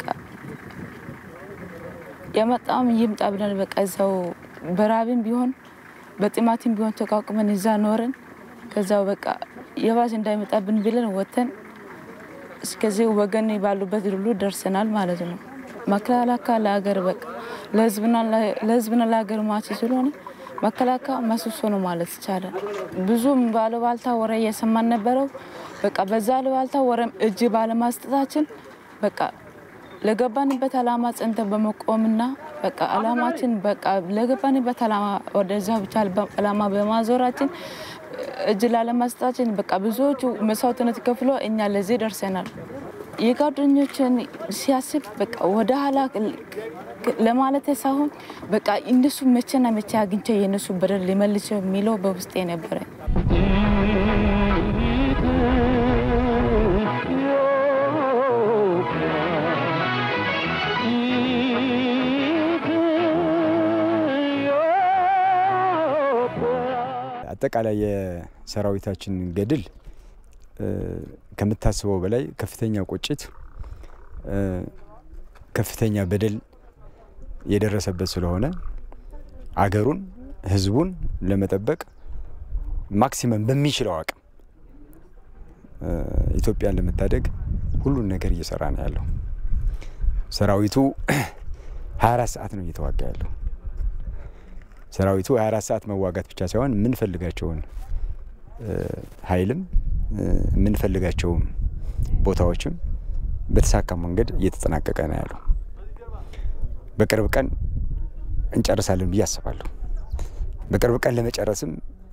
E: የመጣም ይምጣ ብለን በቃ እዛው በራብም ቢሆን በጥማትም ቢሆን ተቋቁመን እዛ ኖረን ከዛው በቃ የባስ እንዳይመጣብን ብለን ወተን እስከዚህ ወገን ባሉበት ሁሉ ደርሰናል ማለት ነው። መከላከያ ለሀገር በቃ ለሕዝብና ለሀገር ማች ስለሆነ መከላከያ መስሶ ነው ማለት ይቻላል። ብዙም ባለባልታ ወሬ እየሰማን ነበረው። በቃ በዛ አሉባልታ ወሬም እጅ ባለማስጠታችን በቃ ለገባንበት አላማ ጸንተን በመቆምና በቃ አላማችን በቃ ለገባንበት አላማ ወደዛ ብቻ አላማ በማዞራችን እጅ ላለመስጠታችን በቃ ብዙዎቹ መስዋዕትነት ከፍሎ እኛ ለዚህ ደርሰናል። የጓደኞችን ሲያስብ በቃ ወደ ኋላ ለማለት ሳይሆን በቃ እነሱ መቼና መቼ አግኝቼ የእነሱ በደል ሊመልሰው የሚለው በውስጤ ነበረ።
D: አጠቃላይ የሰራዊታችን ገድል ከምታስበው በላይ ከፍተኛ ቁጭት፣ ከፍተኛ በደል የደረሰበት ስለሆነ አገሩን፣ ሕዝቡን ለመጠበቅ ማክሲመም በሚችለው አቅም ኢትዮጵያን ለመታደግ ሁሉን ነገር እየሰራ ነው ያለው። ሰራዊቱ 24 ሰዓት ነው እየተዋጋ ያለው። ሰራዊቱ 24 ሰዓት መዋጋት ብቻ ሳይሆን የምንፈልጋቸውን ኃይልም የምንፈልጋቸውም ቦታዎችም በተሳካ መንገድ እየተጠናቀቀ ነው ያለው። በቅርብ ቀን እንጨርሳለን ብዬ አስባለሁ። በቅርብ ቀን ለመጨረስም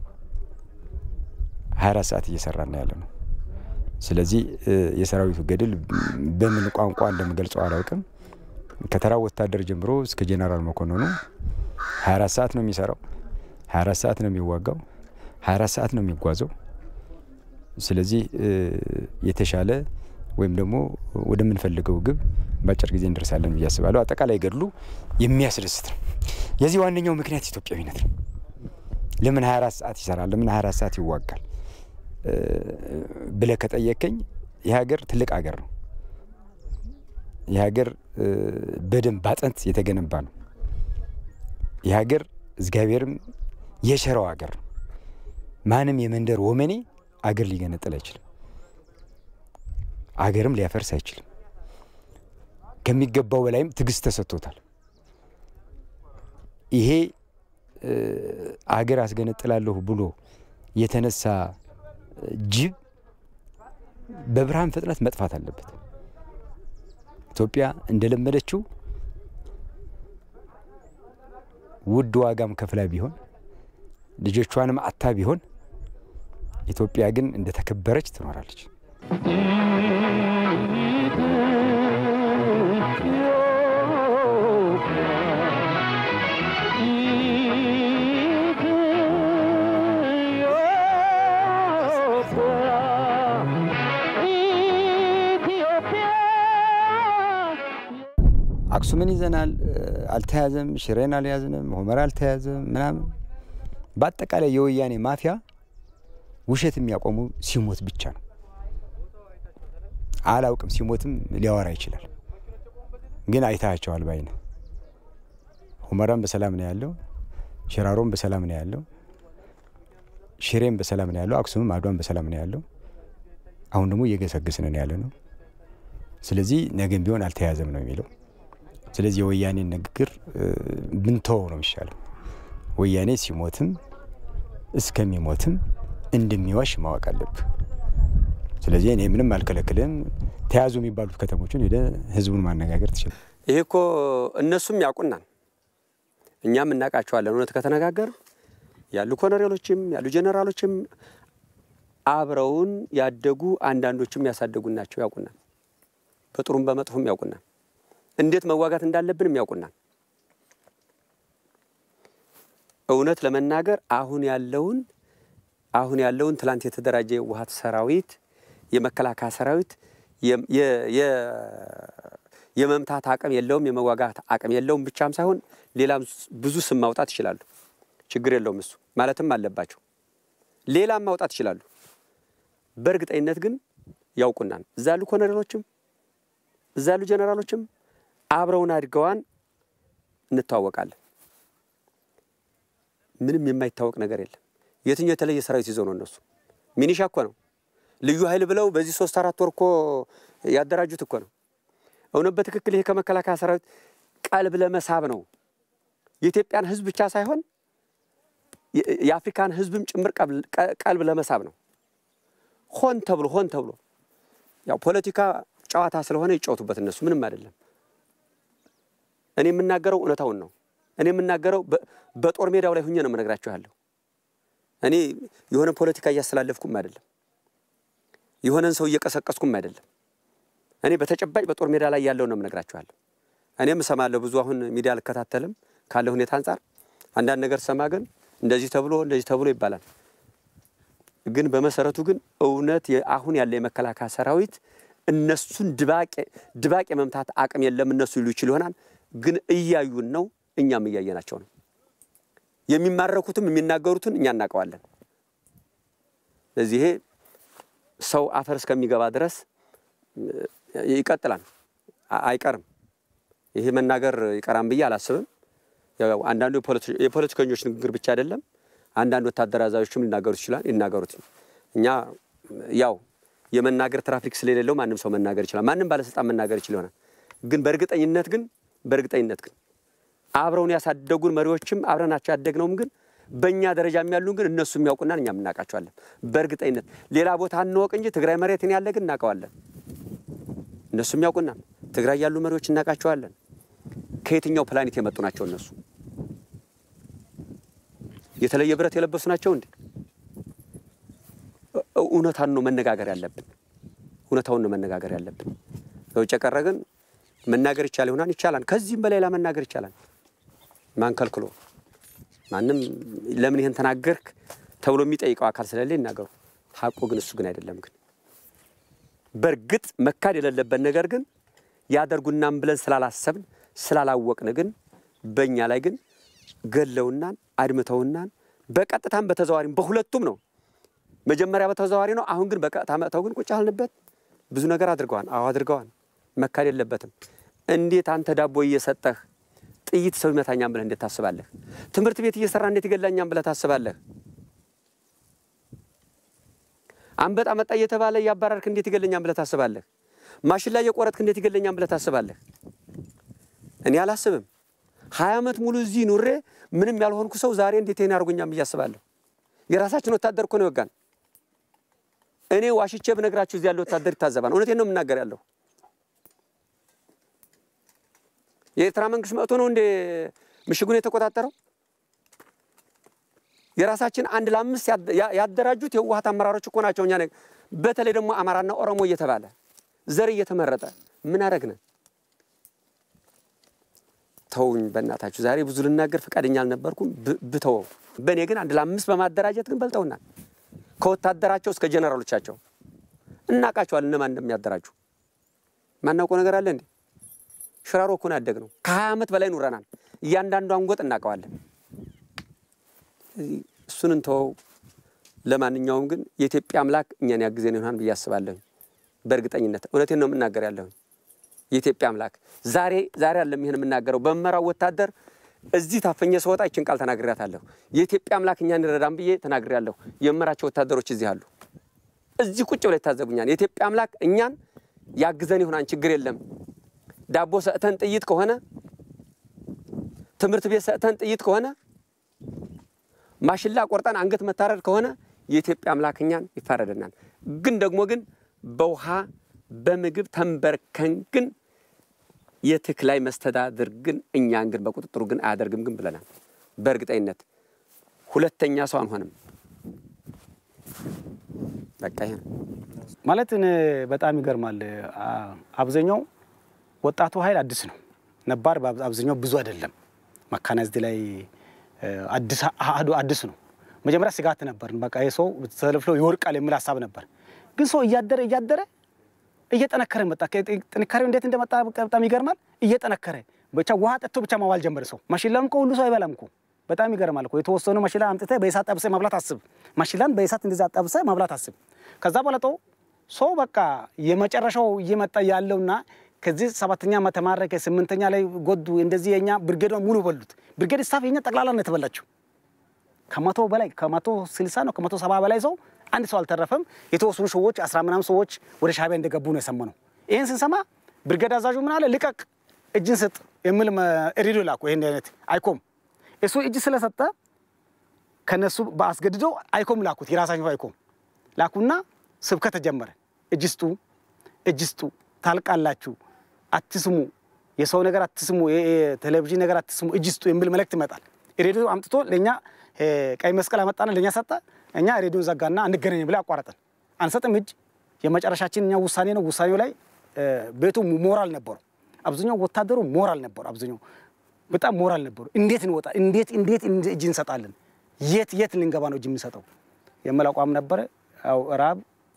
D: 24 ሰዓት እየሰራ ነው ያለ ነው። ስለዚህ የሰራዊቱ ገድል በምን ቋንቋ እንደምገልጸው አላውቅም። ከተራ ወታደር ጀምሮ እስከ ጄኔራል መኮንኑ 24 ሰዓት ነው የሚሰራው፣ 24 ሰዓት ነው የሚዋጋው፣ 24 ሰዓት ነው የሚጓዘው። ስለዚህ የተሻለ ወይም ደግሞ ወደምንፈልገው ግብ በአጭር ጊዜ እንደርሳለን ብዬ አስባለሁ። አጠቃላይ ገድሉ የሚያስደስት ነው። የዚህ ዋነኛው ምክንያት ኢትዮጵያዊነት ነው። ለምን 24 ሰዓት ይሰራል? ለምን 24 ሰዓት ይዋጋል ብለህ ከጠየቀኝ ይህ ሀገር ትልቅ ሀገር ነው። ይህ ሀገር በደንብ ባጥንት የተገነባ ነው። ይህ ሀገር እግዚአብሔርም የቸረው ሀገር ነው። ማንም የመንደር ወመኔ አገር ሊገነጥል አይችልም። አገርም ሊያፈርስ አይችልም። ከሚገባው በላይም ትዕግስት ተሰጥቶታል። ይሄ አገር አስገነጥላለሁ ብሎ የተነሳ ጅብ በብርሃን ፍጥነት መጥፋት አለበት። ኢትዮጵያ እንደለመደችው ውድ ዋጋም ከፍላ ቢሆን ልጆቿንም አታ ቢሆን ኢትዮጵያ ግን እንደተከበረች ትኖራለች። አክሱምን ይዘናል፣ አልተያዘም። ሽሬን አልያዝንም፣ ሆመራ አልተያዘም ምናምን። በአጠቃላይ የወያኔ ማፊያ ውሸት የሚያቆሙ ሲሞት ብቻ ነው። አላውቅም። ሲሞትም ሊያወራ ይችላል። ግን አይታቸዋል ባይነ ሁመራም በሰላም ነው ያለው። ሽራሮም በሰላም ነው ያለው። ሽሬም በሰላም ነው ያለው። አክሱምም አድዋም በሰላም ነው ያለው። አሁን ደግሞ እየገሰገስን ነው ያለ ነው። ስለዚህ ነገም ቢሆን አልተያዘም ነው የሚለው። ስለዚህ የወያኔን ንግግር ብንተወው ነው የሚሻለው። ወያኔ ሲሞትም እስከሚሞትም እንደሚዋሽ ማወቅ አለብህ። ስለዚህ እኔ ምንም አልከለክልም። ተያዙ የሚባሉት ከተሞችን ሄደ ህዝቡን ማነጋገር ትችላል።
B: ይሄ እኮ እነሱም ያውቁናል፣ እኛም እናውቃቸዋለን። እውነት ከተነጋገር ያሉ ኮሎኔሎችም ያሉ ጄኔራሎችም አብረውን ያደጉ አንዳንዶችም ያሳደጉን ናቸው። ያውቁናል፣ በጥሩም በመጥፎም ያውቁናል። እንዴት መዋጋት እንዳለብንም ያውቁናል። እውነት ለመናገር አሁን ያለውን አሁን ያለውን ትላንት የተደራጀ የህወሓት ሰራዊት የመከላከያ ሰራዊት የመምታት አቅም የለውም፣ የመዋጋት አቅም የለውም ብቻም ሳይሆን ሌላም ብዙ ስም ማውጣት ይችላሉ። ችግር የለውም እሱ ማለትም አለባቸው። ሌላም ማውጣት ይችላሉ። በእርግጠኝነት ግን ያውቁናል። እዛ ያሉ ኮሎኔሎችም እዛ ያሉ ጀኔራሎችም አብረውን አድገዋን እንተዋወቃለን። ምንም የማይታወቅ ነገር የለም። የትኛው የተለየ ሰራዊት ይዘው ነው እነሱ? ሚኒሻ እኮ ነው ልዩ ኃይል ብለው በዚህ ሶስት አራት ወር እኮ ያደራጁት እኮ ነው። እውነት በትክክል ይሄ ከመከላከያ ሰራዊት ቀልብ ለመሳብ ነው። የኢትዮጵያን ሕዝብ ብቻ ሳይሆን የአፍሪካን ሕዝብም ጭምር ቀልብ ለመሳብ ነው። ሆን ተብሎ ሆን ተብሎ ያው ፖለቲካ ጨዋታ ስለሆነ ይጫወቱበት እነሱ ምንም አይደለም። እኔ የምናገረው እውነታውን ነው። እኔ የምናገረው በጦር ሜዳው ላይ ሁኜ ነው የምነግራችሁ ያለሁ። እኔ የሆነ ፖለቲካ እያስተላለፍኩም አይደለም የሆነን ሰው እየቀሰቀስኩም አይደለም። እኔ በተጨባጭ በጦር ሜዳ ላይ ያለው ነው የምነግራችኋለሁ። እኔም እሰማለሁ ብዙ አሁን ሚዲያ አልከታተልም ካለ ሁኔታ አንጻር አንዳንድ ነገር ሰማ፣ ግን እንደዚህ ተብሎ እንደዚህ ተብሎ ይባላል። ግን በመሰረቱ ግን እውነት አሁን ያለ የመከላከያ ሰራዊት እነሱን ድባቅ የመምታት አቅም የለም እነሱ ይሉ ይችል ይሆናል፣ ግን እያዩን ነው፣ እኛም እያየናቸው ነው። የሚማረኩትም የሚናገሩትን እኛ እናውቀዋለን። ስለዚህ ይሄ ሰው አፈር እስከሚገባ ድረስ ይቀጥላል፣ አይቀርም። ይሄ መናገር ይቀራም ብዬ አላስብም። ያው አንዳንዱ የፖለቲከኞች ንግግር ብቻ አይደለም፣ አንዳንድ ወታደር አዛዦችም ሊናገሩት ይችላል ይናገሩት። እኛ ያው የመናገር ትራፊክ ስለሌለው ማንም ሰው መናገር ይችላል፣ ማንም ባለስልጣን መናገር ይችል ይሆናል። ግን በእርግጠኝነት ግን በእርግጠኝነት ግን አብረውን ያሳደጉን መሪዎችም አብረናቸው ያደግነውም ግን በእኛ ደረጃ የሚያሉን ግን እነሱ የሚያውቁናን እኛም እናውቃቸዋለን። በእርግጠኝነት ሌላ ቦታ እንወቅ እንጂ ትግራይ መሬትን ያለ ግን እናውቀዋለን። እነሱ የሚያውቁናል። ትግራይ ያሉ መሪዎች እናውቃቸዋለን። ከየትኛው ፕላኔት የመጡ ናቸው እነሱ? የተለየ ብረት የለበሱ ናቸው እንዴ? እውነታን ነው መነጋገር ያለብን። እውነታውን ነው መነጋገር ያለብን። በውጭ የቀረ ግን መናገር ይቻል ይሆናል፣ ይቻላል። ከዚህም በሌላ መናገር ይቻላል። ማን ከልክሎ? ማንም ለምን ይህን ተናገርክ ተብሎ የሚጠይቀው አካል ስለሌለ ይናገሩ። ሀቁ ግን እሱ ግን አይደለም። ግን በእርግጥ መካድ የሌለበት ነገር ግን ያደርጉናም ብለን ስላላሰብን ስላላወቅን ግን በእኛ ላይ ግን ገለውናን አድምተውናን በቀጥታም በተዘዋሪም በሁለቱም ነው። መጀመሪያ በተዘዋሪ ነው። አሁን ግን በቀጥታ መጥተው ግን ቁጭ አልንበት ብዙ ነገር አድርገዋል። አዎ አድርገዋል። መካድ የለበትም። እንዴት አንተ ዳቦ እየሰጠህ ጥይት ሰው ይመታኛም ብለህ እንዴት ታስባለህ? ትምህርት ቤት እየሰራ እንዴት ይገላኛም ብለህ ታስባለህ? አንበጣ መጣ እየተባለ እያባረርክ እንዴት ይገለኛም ብለህ ታስባለህ? ማሽን ላይ የቆረጥክ እንዴት ይገለኛም ብለህ ታስባለህ? እኔ አላስብም። ሀያ ዓመት ሙሉ እዚህ ኑሬ ምንም ያልሆንኩ ሰው ዛሬ እንዴት ይሄን ያደርጉኛም ብዬ አስባለሁ። የራሳችን ወታደር እኮ ነው ይወጋን። እኔ ዋሽቼ ብነግራችሁ እዚህ ያለ ወታደር ይታዘባል። እውነቴን ነው የምናገር ያለሁ የኤርትራ መንግስት መጥቶ ነው እንዴ ምሽጉን የተቆጣጠረው? የራሳችን አንድ ለአምስት ያደራጁት የህወሓት አመራሮች እኮ ናቸው። እኛ በተለይ ደግሞ አማራና ኦሮሞ እየተባለ ዘር እየተመረጠ ምን አረግነ? ተውኝ በእናታችሁ። ዛሬ ብዙ ልናገር ፈቃደኛ አልነበርኩም፣ ብተወው። በእኔ ግን አንድ ለአምስት በማደራጀት ግን በልጠውናል። ከወታደራቸው እስከ ጀነራሎቻቸው እናውቃቸዋል፣ እነማን እንደሚያደራጁ። ማናውቀው ነገር አለ እንዴ? ሽራሮ እኮ ነው ያደግነው። ከሀያ ዓመት በላይ ኑረናል። እያንዳንዷን ጎጥ እናውቀዋለን። እሱን እንተወው። ለማንኛውም ግን የኢትዮጵያ አምላክ እኛን ያግዘን ይሆናል ብዬ አስባለሁ። በእርግጠኝነት እውነቴን ነው የምናገር ያለሁኝ የኢትዮጵያ አምላክ ዛሬ ዛሬ አለም ይህን የምናገረው በመራው ወታደር እዚህ ታፈኘ ስወጣ ይችን ቃል ተናግሬያታለሁ። የኢትዮጵያ አምላክ እኛን ይረዳን ብዬ ተናግሬያለሁ። የመራቸው ወታደሮች እዚህ አሉ። እዚህ ቁጭ ብለው ይታዘቡኛል። የኢትዮጵያ አምላክ እኛን ያግዘን ይሆናን ችግር የለም። ዳቦ ሰጥተን ጥይት ከሆነ ትምህርት ቤት ሰጥተን ጥይት ከሆነ ማሽላ ቆርጠን አንገት መታረድ ከሆነ የኢትዮጵያ አምላክ እኛን ይፋረደናል። ግን ደግሞ ግን በውሃ በምግብ ተንበርከን ግን የትግራይ መስተዳድር ግን እኛን ግን በቁጥጥሩ ግን አያደርግም ግን ብለናል። በእርግጠኝነት ሁለተኛ ሰው አንሆንም። በቃ ይሄ ነው።
A: ማለት እኔ በጣም ይገርማል። አ- አብዛኛው ወጣቱ ኃይል አዲስ ነው፣ ነባር በአብ- አብዛኛው ብዙ አይደለም። መካናይዝድ ላይ እ፣ አዲስ አህዱ አዲስ ነው። መጀመሪያ ስጋት ነበር። በቃ ይህ ሰው ተለፍሎ ይወድቃል የሚል ሀሳብ ነበር። ግን ሰው እያደረ እያደረ እየጠነከረ መጣ። ከ- ጥንካሬው እንዴት እንደመጣ በቃ በጣም ይገርማል። እየጠነከረ ብቻ ውሃ ጠጥቶ ብቻ ማዋል ጀመረ ሰው። ማሽላም እኮ ሁሉ ሰው አይበላም እኮ በጣም ይገርማል እኮ የተወሰኑ ማሽላ አምጥተህ በእሳት ጠብሰህ ማብላት አስብ። ማሽላን በእሳት እንደዛ ጠብሰህ ማብላት አስብ። ከዛ በለጦ ሰው በቃ የመጨረሻው እየመጣ ያለውና ከዚህ ሰባተኛ ተማረከ፣ ስምንተኛ ላይ ጎዱ። እንደዚህ የኛ ብርጌድ ሙሉ በሉት። ብርጌድ ስታፍ የኛ ጠቅላላ ነው የተበላቸው። ከመቶ በላይ ከመቶ ስልሳ ነው ከመቶ ሰባ በላይ ሰው አንድ ሰው አልተረፈም። የተወሰኑ ሰዎች አስራ ምናምን ሰዎች ወደ ሻዕቢያ እንደገቡ ነው የሰማነው። ይህን ስንሰማ ብርጌድ አዛዡ ምን አለ? ልቀቅ፣ እጅን ስጥ የሚል ሬዲዮ ላኩ። ይህን አይነት አይኮም እሱ እጅ ስለሰጠ ከነሱ በአስገድዶ አይኮም ላኩት። የራሳቸው አይኮም ላኩና ስብከት ተጀመረ። እጅ ስጡ፣ እጅ ስጡ፣ ታልቃላችሁ፣ አትስሙ፣ የሰው ነገር አትስሙ፣ የቴሌቪዥን ነገር አትስሙ፣ እጅ ስጡ የሚል መልእክት ይመጣል። ሬዲዮ አምጥቶ ለእኛ እ፣ ቀይ መስቀል አመጣና ለእኛ ሰጠ። እኛ ሬዲዮን ዘጋና አንገናኝ ብለ አቋረጠን። አንሰጥም እጅ የመጨረሻችን እኛ ውሳኔ ነው። ውሳኔው ላይ እ፣ ቤቱ ሞራል ነበሩ። አብዛኛው ወታደሩ ሞራል ነበሩ። አብዛኛው በጣም ሞራል ነበሩ። እንዴት እንወጣ እንዴት እንዴት እጅ እንሰጣለን? የት የት ልንገባ ነው እጅ የምንሰጠው የሚል አቋም ነበረ። ያው ራብ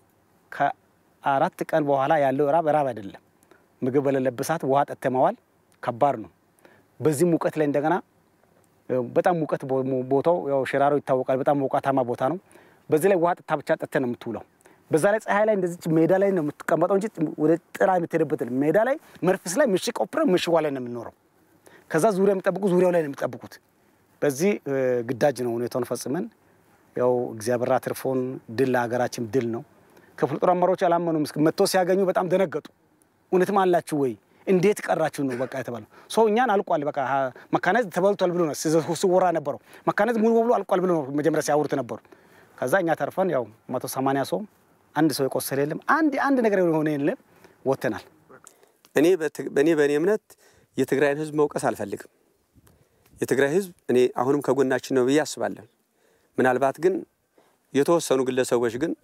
A: ከአራት ቀን በኋላ ያለው ራብ ራብ አይደለም። ምግብ በሌለበት ሰዓት ውሃ ጠጥተህ መዋል ከባድ ነው። በዚህ ሙቀት ላይ እንደገና ያው በጣም ሙቀት ቦ- ቦታው ያው ሽራሮ ይታወቃል። በጣም ሞቃታማ ቦታ ነው። በዚህ ላይ ውሃ ጠጥታ ብቻ ጠጥተህ ነው የምትውለው። በዛ ላይ ፀሐይ ላይ እንደዚች ሜዳ ላይ ነው የምትቀመጠው እንጂ ወደ ጥላ የምትሄድበት የለም። ሜዳ ላይ መርፍስ ላይ ምሽግ ቆፍረህ ምሽጓ ላይ ነው የምንኖረው። ከዛ ዙሪያ የሚጠብቁ ዙሪያው ላይ ነው የሚጠብቁት። በዚህ እ፣ ግዳጅ ነው ሁኔታውን ፈጽመን ያው እግዚአብሔር አትርፎን ድል ለሀገራችን ድል ነው። ክፍለ ጦር አመራሮች አላመኑም። እስኪ መጥቶ ሲያገኙ በጣም ደነገጡ። እውነትም አላችሁ ወይ? እንዴት ቀራችሁ ነው በቃ የተባለው። ሰው እኛን አልቋል በቃ ሀ- መካናይዝድ ተበልቷል ብሎ ነው ሲዘ- ሲወራ ነበረው። መካናይዝድ ሙሉ በሙሉ አልቋል ብሎ ነው መጀመሪያ ሲያወሩት ነበሩ። ከዛ እኛ ተርፈን ያው መቶ ሰማንያ ሰው አንድ ሰው የቆሰለ የለም። አንድ አንድ ነገር የሆነ የለም። ወጥተናል።
B: እኔ በት- እኔ በእኔ እምነት የትግራይን ሕዝብ መውቀስ አልፈልግም። የትግራይ ሕዝብ እኔ አሁንም ከጎናችን ነው ብዬ አስባለሁ። ምናልባት ግን የተወሰኑ ግለሰቦች ግን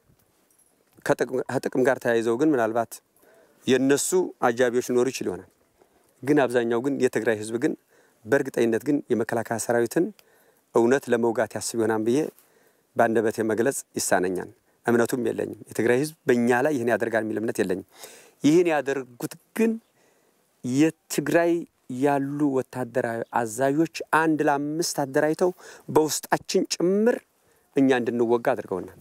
B: ከጥቅም- ከጥቅም ጋር ተያይዘው ግን ምናልባት የነሱ አጃቢዎች ሊኖሩ ይችል ይሆናል። ግን አብዛኛው ግን የትግራይ ሕዝብ ግን በእርግጠኝነት ግን የመከላከያ ሰራዊትን እውነት ለመውጋት ያስብ ይሆናል ብዬ በአንደበቴ መግለጽ ይሳነኛል። እምነቱም የለኝም። የትግራይ ሕዝብ በእኛ ላይ ይህን ያደርጋል የሚል እምነት የለኝም። ይህን ያደርጉት ግን የትግራይ ያሉ ወታደራዊ አዛዦች አንድ ለአምስት አደራጅተው በውስጣችን ጭምር እኛ እንድንወጋ አድርገውናል።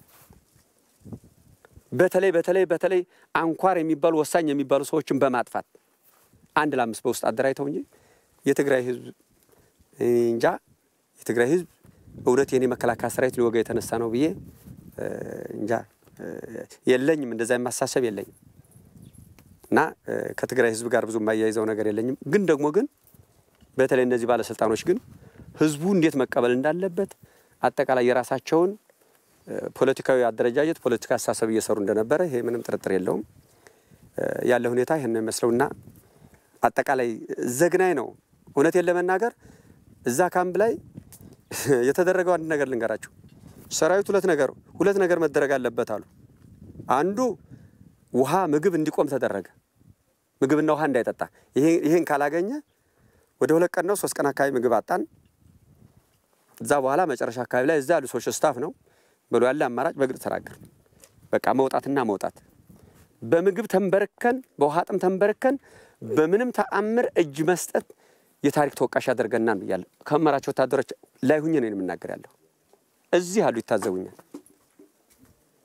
B: በተለይ በተለይ በተለይ አንኳር የሚባሉ ወሳኝ የሚባሉ ሰዎችን በማጥፋት አንድ ለአምስት በውስጥ አደራጅተው እንጂ የትግራይ ህዝብ እንጃ የትግራይ ህዝብ እውነት የኔ መከላከያ ሰራዊት ሊወጋ የተነሳ ነው ብዬ እ፣ እንጃ እ፣ የለኝም። እንደዛ የማሳሰብ የለኝም እና እ፣ ከትግራይ ህዝብ ጋር ብዙ የማያይዘው ነገር የለኝም። ግን ደግሞ ግን በተለይ እነዚህ ባለስልጣኖች ግን ህዝቡ እንዴት መቀበል እንዳለበት አጠቃላይ የራሳቸውን እ፣ ፖለቲካዊ አደረጃጀት ፖለቲካ አስተሳሰብ እየሰሩ እንደነበረ ይሄ ምንም ጥርጥር የለውም። እ፣ ያለ ሁኔታ ይህን ነው የሚመስለውና አጠቃላይ ዘግናኝ ነው። እውነቴን ለመናገር እዛ ካምፕ ላይ የተደረገው አንድ ነገር ልንገራችሁ። ሰራዊት ሁለት ነገር ሁለት ነገር መደረግ አለበት አሉ። አንዱ ውሃ፣ ምግብ እንዲቆም ተደረገ። ምግብና ውሃ እንዳይጠጣ ይሄ- ይሄን ካላገኘ ወደ ሁለት ቀን ነው ሶስት ቀን አካባቢ ምግብ አጣን። እዛ በኋላ መጨረሻ አካባቢ ላይ እዛ ያሉ ሰዎች ስታፍ ነው ብሎ ያለ አማራጭ በግልጽ ተናገር። በቃ መውጣትና መውጣት በምግብ ተንበርከን በውሃ ጥም ተንበርከን በምንም ተአምር እጅ መስጠት የታሪክ ተወቃሽ ያደርገናል ብያለሁ። ከመራቸው ወታደሮች ላይ ሁኜ ነው የምናገር ያለሁ። እዚህ አሉ ይታዘቡኛል።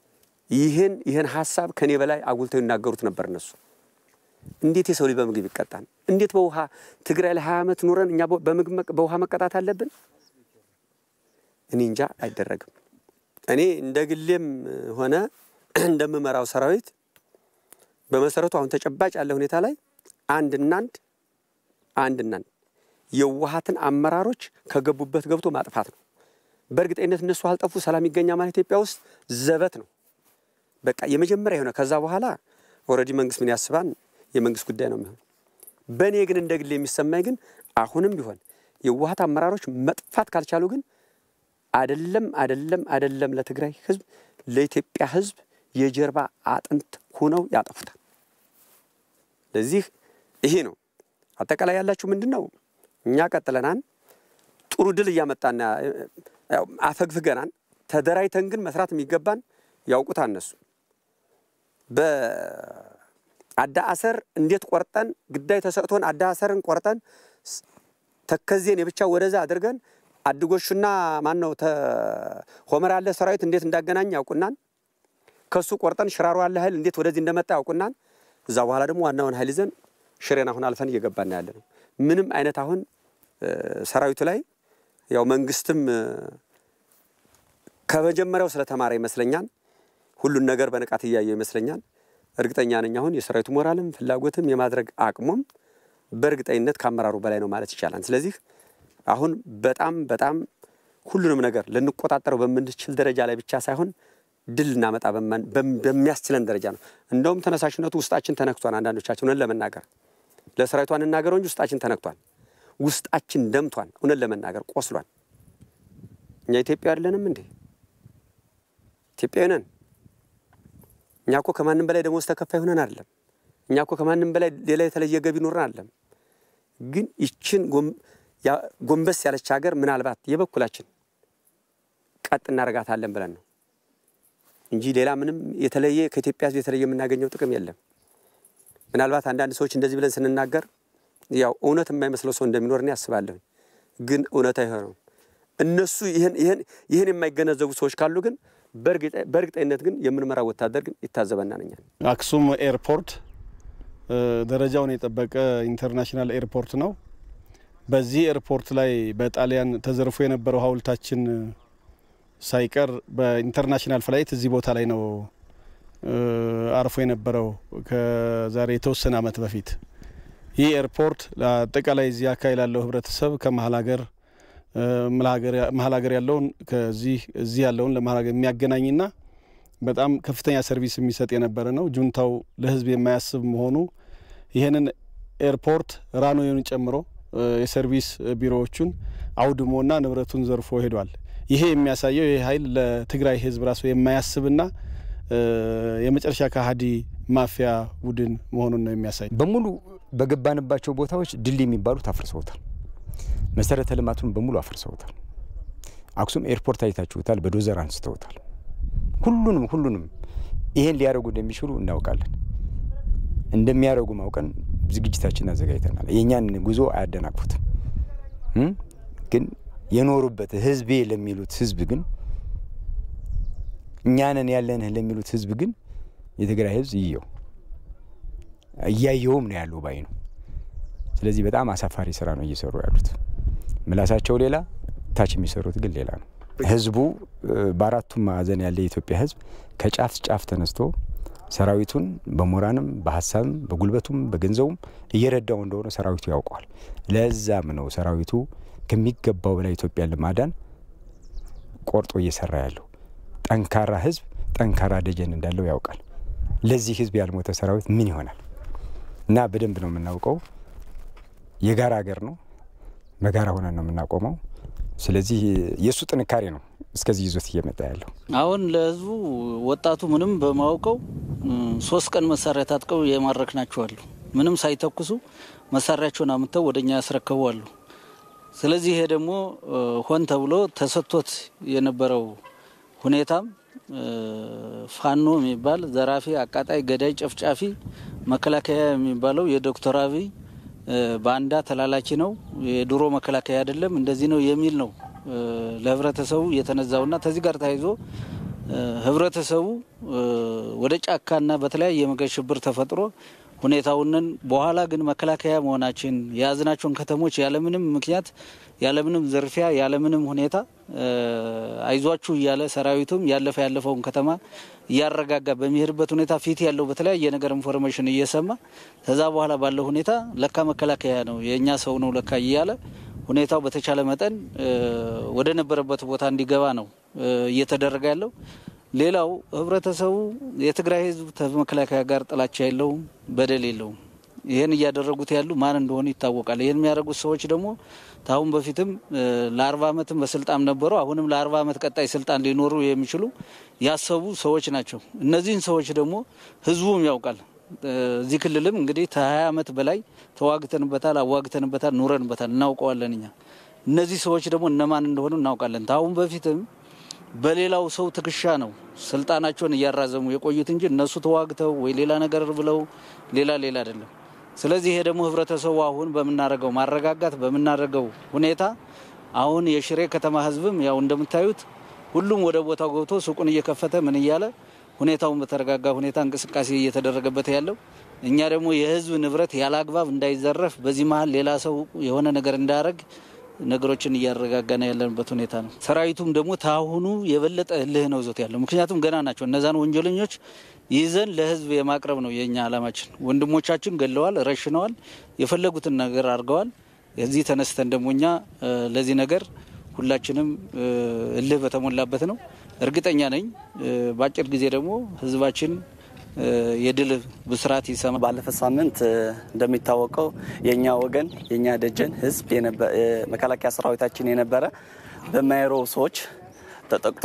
B: ይህን ይህን ሀሳብ ከኔ በላይ አጉልተው ይናገሩት ነበር እነሱ። እንዴት የሰው ልጅ በምግብ ይቀጣል? እንዴት በውሃ ትግራይ ላይ ሀያ ዓመት ኑረን እኛ በምግብ በውሃ መቀጣት አለብን? እኔ እንጃ አይደረግም። እኔ እንደ ግሌም ሆነ እንደምመራው ሰራዊት በመሰረቱ አሁን ተጨባጭ ያለ ሁኔታ ላይ አንድና አንድ አንድና አንድ የዋሃትን አመራሮች ከገቡበት ገብቶ ማጥፋት ነው። በእርግጠኝነት እነሱ አልጠፉ ሰላም ይገኛ ማለት ኢትዮጵያ ውስጥ ዘበት ነው። በቃ የመጀመሪያ የሆነ ከዛ በኋላ ኦልሬዲ መንግስት ምን ያስባን የመንግስት ጉዳይ ነው የሚሆን። በእኔ ግን እንደ ግሌ የሚሰማኝ ግን አሁንም ቢሆን የዋሃት አመራሮች መጥፋት ካልቻሉ ግን አደለም አደለም አደለም ለትግራይ ህዝብ ለኢትዮጵያ ህዝብ የጀርባ አጥንት ሆነው ያጠፉታል። ለዚህ ይሄ ነው አጠቃላይ ያላችሁ ምንድን ነው? እኛ ቀጥለናን ጥሩ ድል እያመጣና አፈግፍገናን ተደራጅተን ግን መስራት የሚገባን ያውቁት እነሱ በአዳ አሰር እንዴት ቆርጠን ግዳይ ተሰጥቶን አዳ አሰርን ቆርጠን ተከዜን የብቻ ወደዛ አድርገን አድጎሹና ማን ነው ሆመር ያለ ሰራዊት እንዴት እንዳገናኝ ያውቁናን። ከሱ ቆርጠን ሽራሮ ያለ ኃይል እንዴት ወደዚህ እንደመጣ ያውቁናን። እዛ በኋላ ደግሞ ዋናውን ኃይል ይዘን ሽሬን አሁን አልፈን እየገባን ያለ ነው። ምንም አይነት አሁን ሰራዊቱ ላይ ያው መንግስትም ከመጀመሪያው ስለተማረ ይመስለኛል ሁሉን ነገር በንቃት እያየው ይመስለኛል። እርግጠኛ ነኝ አሁን የሰራዊቱ ሞራልም ፍላጎትም የማድረግ አቅሙም በእርግጠኝነት ከአመራሩ በላይ ነው ማለት ይቻላል። ስለዚህ አሁን በጣም በጣም ሁሉንም ነገር ልንቆጣጠረው በምንችል ደረጃ ላይ ብቻ ሳይሆን ድል ልናመጣ በሚያስችለን ደረጃ ነው። እንደውም ተነሳሽነቱ ውስጣችን ተነክቷል። አንዳንዶቻችን እውነት ለመናገር ለሰራዊቷ እንናገረው እንጂ ውስጣችን ተነክቷል። ውስጣችን ደምቷል። እውነት ለመናገር ቆስሏል። እኛ ኢትዮጵያ አይደለንም እንዴ? ኢትዮጵያዊ ነን። እኛ እኮ ከማንም በላይ ደሞዝ ተከፋይ ሆነን አይደለም። እኛ እኮ ከማንም በላይ ሌላ የተለየ ገቢ ኖረን አይደለም። ግን ይችን ጎንበስ ያለች ሀገር ምናልባት የበኩላችን ቀጥ እናደርጋታለን ብለን ነው እንጂ ሌላ ምንም የተለየ ከኢትዮጵያ ሕዝብ የተለየ የምናገኘው ጥቅም የለም። ምናልባት አንዳንድ ሰዎች እንደዚህ ብለን ስንናገር ያው እውነት የማይመስለው ሰው እንደሚኖር እኔ አስባለሁ። ግን እውነት አይሆነውም። እነሱ ይህን የማይገነዘቡ ሰዎች ካሉ ግን በእርግጠኝነት ግን የምንመራው ወታደር ግን ይታዘበናል። እኛን
F: አክሱም ኤርፖርት ደረጃውን የጠበቀ ኢንተርናሽናል ኤርፖርት ነው። በዚህ ኤርፖርት ላይ በጣሊያን ተዘርፎ የነበረው ሐውልታችን ሳይቀር በኢንተርናሽናል ፍላይት እዚህ ቦታ ላይ ነው አርፎ የነበረው ከዛሬ የተወሰነ ዓመት በፊት። ይህ ኤርፖርት ለአጠቃላይ እዚህ አካባቢ ላለው ህብረተሰብ ከመሀል ሀገር መሀል ሀገር ያለውን ከዚህ እዚህ ያለውን ለመሀል ሀገር የሚያገናኝና በጣም ከፍተኛ ሰርቪስ የሚሰጥ የነበረ ነው። ጁንታው ለህዝብ የማያስብ መሆኑ ይህንን ኤርፖርት ራኖዩን ጨምሮ የሰርቪስ ቢሮዎቹን አውድሞና ንብረቱን ዘርፎ ሄዷል። ይሄ የሚያሳየው ይህ ኃይል ለትግራይ ህዝብ ራሱ የማያስብና የመጨረሻ ከሀዲ ማፊያ ቡድን መሆኑን ነው የሚያሳይ።
D: በሙሉ በገባንባቸው ቦታዎች ድልድይ የሚባሉት አፍርሰውታል። መሰረተ ልማቱን በሙሉ አፍርሰውታል። አክሱም ኤርፖርት አይታችሁታል፣ በዶዘር አንስተውታል። ሁሉንም ሁሉንም ይሄን ሊያደርጉ እንደሚችሉ እናውቃለን። እንደሚያደርጉ ማውቀን ዝግጅታችን አዘጋጅተናል። የእኛን ጉዞ አያደናቅፉትም። ግን የኖሩበት ህዝቤ ለሚሉት ህዝብ ግን እኛንን ያለንህ ለሚሉት ህዝብ ግን የትግራይ ህዝብ ይየው እያየውም ነው ያለው ባይ ነው። ስለዚህ በጣም አሳፋሪ ስራ ነው እየሰሩ ያሉት። ምላሳቸው ሌላ፣ ታች የሚሰሩት ግን ሌላ ነው። ህዝቡ በአራቱም ማዕዘን ያለ የኢትዮጵያ ህዝብ ከጫፍ ጫፍ ተነስቶ ሰራዊቱን በሞራንም በሀሳብም በጉልበቱም በገንዘቡም እየረዳው እንደሆነ ሰራዊቱ ያውቀዋል። ለዛም ነው ሰራዊቱ ከሚገባው በላይ ኢትዮጵያን ለማዳን ቆርጦ እየሰራ ያለው። ጠንካራ ህዝብ ጠንካራ ደጀን እንዳለው ያውቃል። ለዚህ ህዝብ ያልሞተ ሰራዊት ምን ይሆናል? እና በደንብ ነው የምናውቀው። የጋራ ሀገር ነው። በጋራ ሆነን ነው የምናቆመው። ስለዚህ የእሱ ጥንካሬ ነው እስከዚህ ይዞት እየመጣ ያለው።
G: አሁን ለህዝቡ ወጣቱ ምንም በማውቀው ሶስት ቀን መሳሪያ ታጥቀው የማረክ ናቸዋሉ። ምንም ሳይተኩሱ መሳሪያቸውን አምጥተው ወደ እኛ ያስረከቡ አሉ። ስለዚህ ይሄ ደግሞ ሆን ተብሎ ተሰጥቶት የነበረው ሁኔታም ፋኖ የሚባል ዘራፊ፣ አቃጣይ፣ ገዳይ፣ ጨፍጫፊ መከላከያ የሚባለው የዶክተር አብይ ባንዳ ተላላኪ ነው፣ የድሮ መከላከያ አይደለም፣ እንደዚህ ነው የሚል ነው ለህብረተሰቡ የተነዛውና ከዚህ ጋር ተያይዞ ህብረተሰቡ ወደ ጫካና በተለያየ መንገድ ሽብር ተፈጥሮ ሁኔታውንን በኋላ ግን መከላከያ መሆናችን የያዝናቸውን ከተሞች ያለምንም ምክንያት ያለምንም ዝርፊያ ያለምንም ሁኔታ አይዟችሁ እያለ ሰራዊቱም ያለፈ ያለፈውን ከተማ እያረጋጋ በሚሄድበት ሁኔታ ፊት ያለው በተለያየ ነገር ኢንፎርሜሽን እየሰማ ከዛ በኋላ ባለው ሁኔታ ለካ መከላከያ ነው የእኛ ሰው ነው ለካ እያለ ሁኔታው በተቻለ መጠን ወደ ነበረበት ቦታ እንዲገባ ነው እየተደረገ ያለው። ሌላው ህብረተሰቡ የትግራይ ህዝብ ከመከላከያ ጋር ጥላቻ የለውም፣ በደል የለውም። ይህን እያደረጉት ያሉ ማን እንደሆኑ ይታወቃል። ይህን የሚያደርጉት ሰዎች ደግሞ ከአሁን በፊትም ለአርባ ዓመትም በስልጣን ነበሩ። አሁንም ለአርባ ዓመት ቀጣይ ስልጣን ሊኖሩ የሚችሉ ያሰቡ ሰዎች ናቸው። እነዚህን ሰዎች ደግሞ ህዝቡም ያውቃል። እዚህ ክልልም እንግዲህ ከሀያ ዓመት በላይ ተዋግተንበታል፣ አዋግተንበታል፣ ኑረንበታል፣ እናውቀዋለን። እኛ እነዚህ ሰዎች ደግሞ እነማን እንደሆኑ እናውቃለን። ከአሁን በፊትም በሌላው ሰው ትከሻ ነው ስልጣናቸውን እያራዘሙ የቆዩት እንጂ እነሱ ተዋግተው ወይ ሌላ ነገር ብለው ሌላ ሌላ አይደለም። ስለዚህ ይሄ ደግሞ ህብረተሰቡ አሁን በምናደርገው ማረጋጋት በምናደርገው ሁኔታ አሁን የሽሬ ከተማ ህዝብም ያው እንደምታዩት ሁሉም ወደ ቦታው ገብቶ ሱቁን እየከፈተ ምን እያለ ሁኔታውን በተረጋጋ ሁኔታ እንቅስቃሴ እየተደረገበት ያለው እኛ ደግሞ የህዝብ ንብረት ያለ አግባብ እንዳይዘረፍ በዚህ መሀል ሌላ ሰው የሆነ ነገር እንዳያደርግ ነገሮችን እያረጋጋና ያለንበት ሁኔታ ነው። ሰራዊቱም ደግሞ ታሁኑ የበለጠ እልህ ነው ይዞት ያለው። ምክንያቱም ገና ናቸው። እነዛን ወንጀለኞች ይዘን ለህዝብ የማቅረብ ነው የእኛ አላማችን። ወንድሞቻችን ገለዋል፣ ረሽነዋል፣ የፈለጉትን ነገር አድርገዋል። እዚህ ተነስተን ደግሞ እኛ ለዚህ ነገር ሁላችንም እልህ በተሞላበት ነው። እርግጠኛ ነኝ በአጭር ጊዜ ደግሞ ህዝባችን የድል ብስራት ይሰማ።
H: ባለፈ ሳምንት እንደሚታወቀው የእኛ ወገን የእኛ ደጀን ህዝብ መከላከያ ሰራዊታችን የነበረ በማይሮ ሰዎች ተጠቅቶ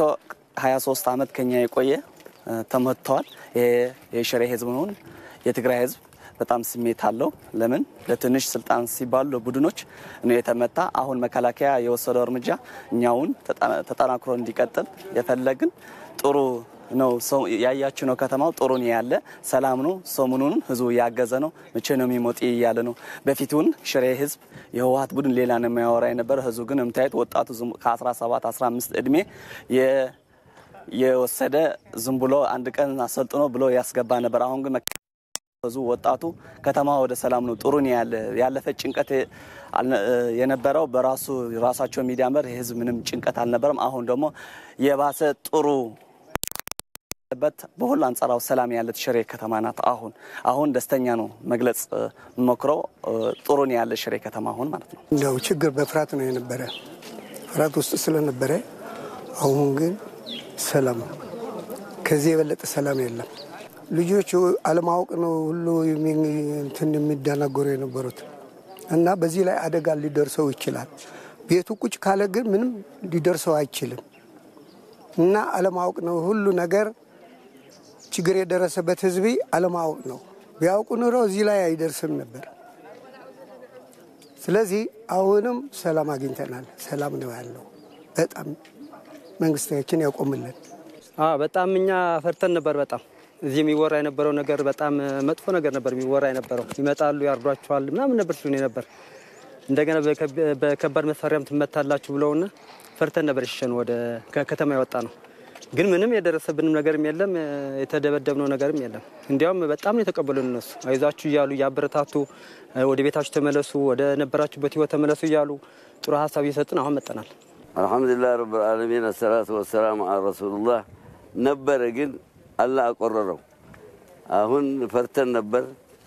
H: 23 ዓመት ከኛ የቆየ ተመትተዋል። የሽሬ ህዝብ ነውን የትግራይ ህዝብ በጣም ስሜት አለው። ለምን ለትንሽ ስልጣን ሲባሉ ለቡድኖች ነው የተመታ። አሁን መከላከያ የወሰደው እርምጃ እኛውን ተጠናክሮ እንዲቀጥል የፈለግን ጥሩ ነው። ያያችሁ ነው። ከተማው ጥሩ ነው ያለ ሰላም ነው። ሰሞኑን ህዝቡ ያገዘ ነው። መቼ ነው የሚሞጥ እያለ ነው። በፊቱን ሽሬ ህዝብ የህወሀት ቡድን ሌላ ነው የሚያወራ የነበረ። ህዝቡ ግን የምታየት ወጣቱ ከ17 15 እድሜ የወሰደ ዝም ብሎ አንድ ቀን አሰልጥኖ ብሎ ያስገባ ነበር። አሁን ግን ህዝቡ ወጣቱ ከተማ ወደ ሰላም ነው። ጥሩ ነው ያለ ያለፈ ጭንቀት የነበረው በራሱ ራሳቸው ሚዲያ መር የህዝብ ምንም ጭንቀት አልነበረም። አሁን ደግሞ የባሰ ጥሩ በት በሁሉ አንጻራዊ ሰላም ያለት ሽሬ ከተማ ናት። አሁን አሁን ደስተኛ ነው መግለጽ ሞክረው ጥሩ ነው ያለ ሽሬ ከተማ አሁን ማለት ነው።
I: እንዲያው ችግር በፍርሃት ነው የነበረ ፍርሃት ውስጥ ስለነበረ አሁን ግን ሰላም ነው። ከዚህ የበለጠ ሰላም የለም። ልጆቹ አለማወቅ ነው ሁሉ እንትን የሚደናገሩ የነበሩት እና በዚህ ላይ አደጋ ሊደርሰው ይችላል። ቤቱ ቁጭ ካለ ግን ምንም ሊደርሰው አይችልም እና አለማወቅ ነው ሁሉ ነገር ችግር የደረሰበት ህዝቢ አለማወቅ ነው። ቢያውቁ ኑሮ እዚህ ላይ አይደርስም ነበር። ስለዚህ አሁንም ሰላም አግኝተናል። ሰላም ነው ያለው። በጣም መንግስታችን ያቆምልን።
J: በጣም እኛ ፈርተን ነበር። በጣም እዚህ የሚወራ የነበረው ነገር በጣም መጥፎ ነገር ነበር የሚወራ የነበረው። ይመጣሉ፣ ያርዷቸዋል ምናምን ነበር ሲሆን ነበር። እንደገና በከባድ መሳሪያም ትመታላችሁ ብለውና ፈርተን ነበር የሸሸነው ወደ ከተማ የወጣ ነው። ግን ምንም የደረሰብንም ነገርም የለም፣ የተደበደብነው ነገርም የለም። እንዲያውም በጣም ነው የተቀበሉን እነሱ አይዟችሁ እያሉ እያበረታቱ ወደ ቤታችሁ ተመለሱ፣ ወደ ነበራችሁበት ህይወት ተመለሱ እያሉ ጥሩ ሀሳብ እየሰጡን አሁን መጠናል።
K: አልሐምዱሊላህ ረብል ዓለሚን አሰላቱ ወሰላሙ አ ረሱሉላህ ነበረ። ግን አላህ አቆረረው። አሁን ፈርተን ነበር።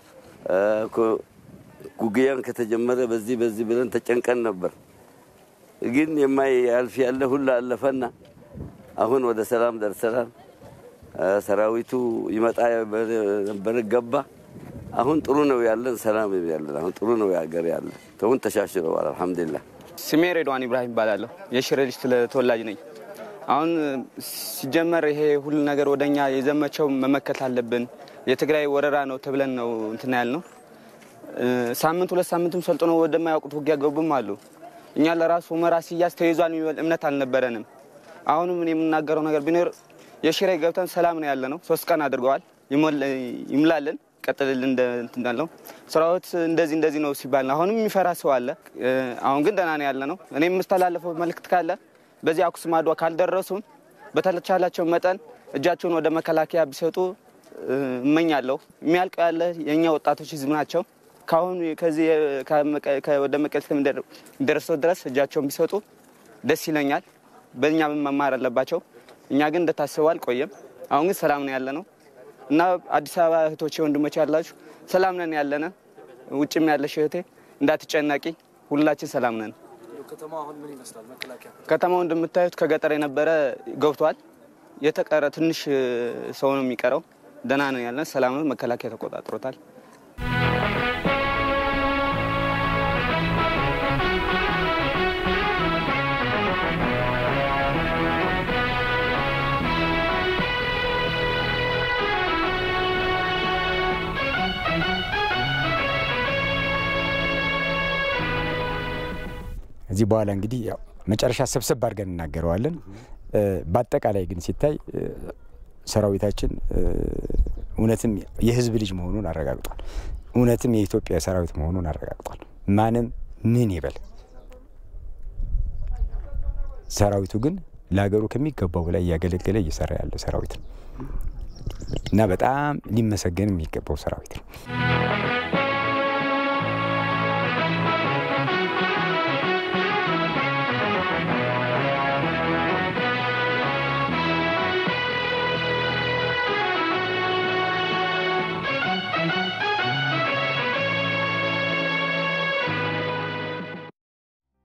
K: ጉግያን ከተጀመረ በዚህ በዚህ ብለን ተጨንቀን ነበር። ግን የማያልፍ ያለ ሁላ አለፈና አሁን ወደ ሰላም ደርሰናል። ሰራዊቱ ይመጣ ነበር ገባ። አሁን ጥሩ ነው ያለን፣ ሰላም ያለን፣ አሁን ጥሩ ነው ያገር ያለን። ተውን ተሻሽለዋል። አልሐምዱሊላህ።
L: ስሜ ሬድዋን ኢብራሂም ይባላለሁ። የሽሬ ልጅ ተወላጅ ነኝ። አሁን ሲጀመር ይሄ ሁሉ ነገር ወደኛ የዘመቸው መመከት አለብን። የትግራይ ወረራ ነው ተብለን ነው እንትና ያል ነው። ሳምንት ሁለት ሳምንትም ሰልጥኖ ወደማያውቁት ውጊያ ገቡም አሉ። እኛ ለራሱ ሁመራ ሲያዝ ተይዟል የሚበል እምነት አልነበረንም። አሁንም እኔ የምናገረው ነገር ቢኖር የሽሬ ገብተን ሰላም ነው ያለ ነው። ሶስት ቀን አድርገዋል። ይምላልን ቀጥልልን እንዳለው ስራዎት እንደዚህ እንደዚህ ነው ሲባል አሁንም የሚፈራ ሰው አለ። አሁን ግን ደህና ነው ያለ ነው። እኔ የምስተላለፈው መልእክት ካለ በዚህ አኩስ ማዷ ካልደረሱን በተቻላቸው መጠን እጃቸውን ወደ መከላከያ ቢሰጡ እመኛለሁ። የሚያልቀው ያለ የእኛ ወጣቶች ህዝብ ናቸው። ከአሁኑ ከዚህ ወደ መቀሌ እስከሚደርሰው ድረስ እጃቸውን ቢሰጡ ደስ ይለኛል። በእኛ መማር አለባቸው። እኛ ግን እንደታሰበው አልቆየም። አሁን ግን ሰላም ነው ያለ ነው እና አዲስ አበባ እህቶቼ ወንድሞቼ ያላችሁ ሰላም ነን ያለነ። ውጭም ያለሽ እህቴ እንዳትጨነቂ፣ ሁላችን ሰላም ነን። ከተማው እንደምታዩት ከገጠር የነበረ ገብቷል። የተቀረ ትንሽ ሰው ነው የሚቀረው። ደህና ነን ያለን፣ ሰላም ነው። መከላከያ ተቆጣጥሮታል።
D: እዚህ በኋላ እንግዲህ ያው መጨረሻ ሰብሰብ አድርገን እናገረዋለን። በአጠቃላይ ግን ሲታይ ሰራዊታችን እውነትም የህዝብ ልጅ መሆኑን አረጋግጧል። እውነትም የኢትዮጵያ ሰራዊት መሆኑን አረጋግጧል። ማንም ምን ይበል፣ ሰራዊቱ ግን ለሀገሩ ከሚገባው በላይ እያገለገለ እየሰራ ያለ ሰራዊት ነው እና በጣም ሊመሰገን የሚገባው ሰራዊት ነው።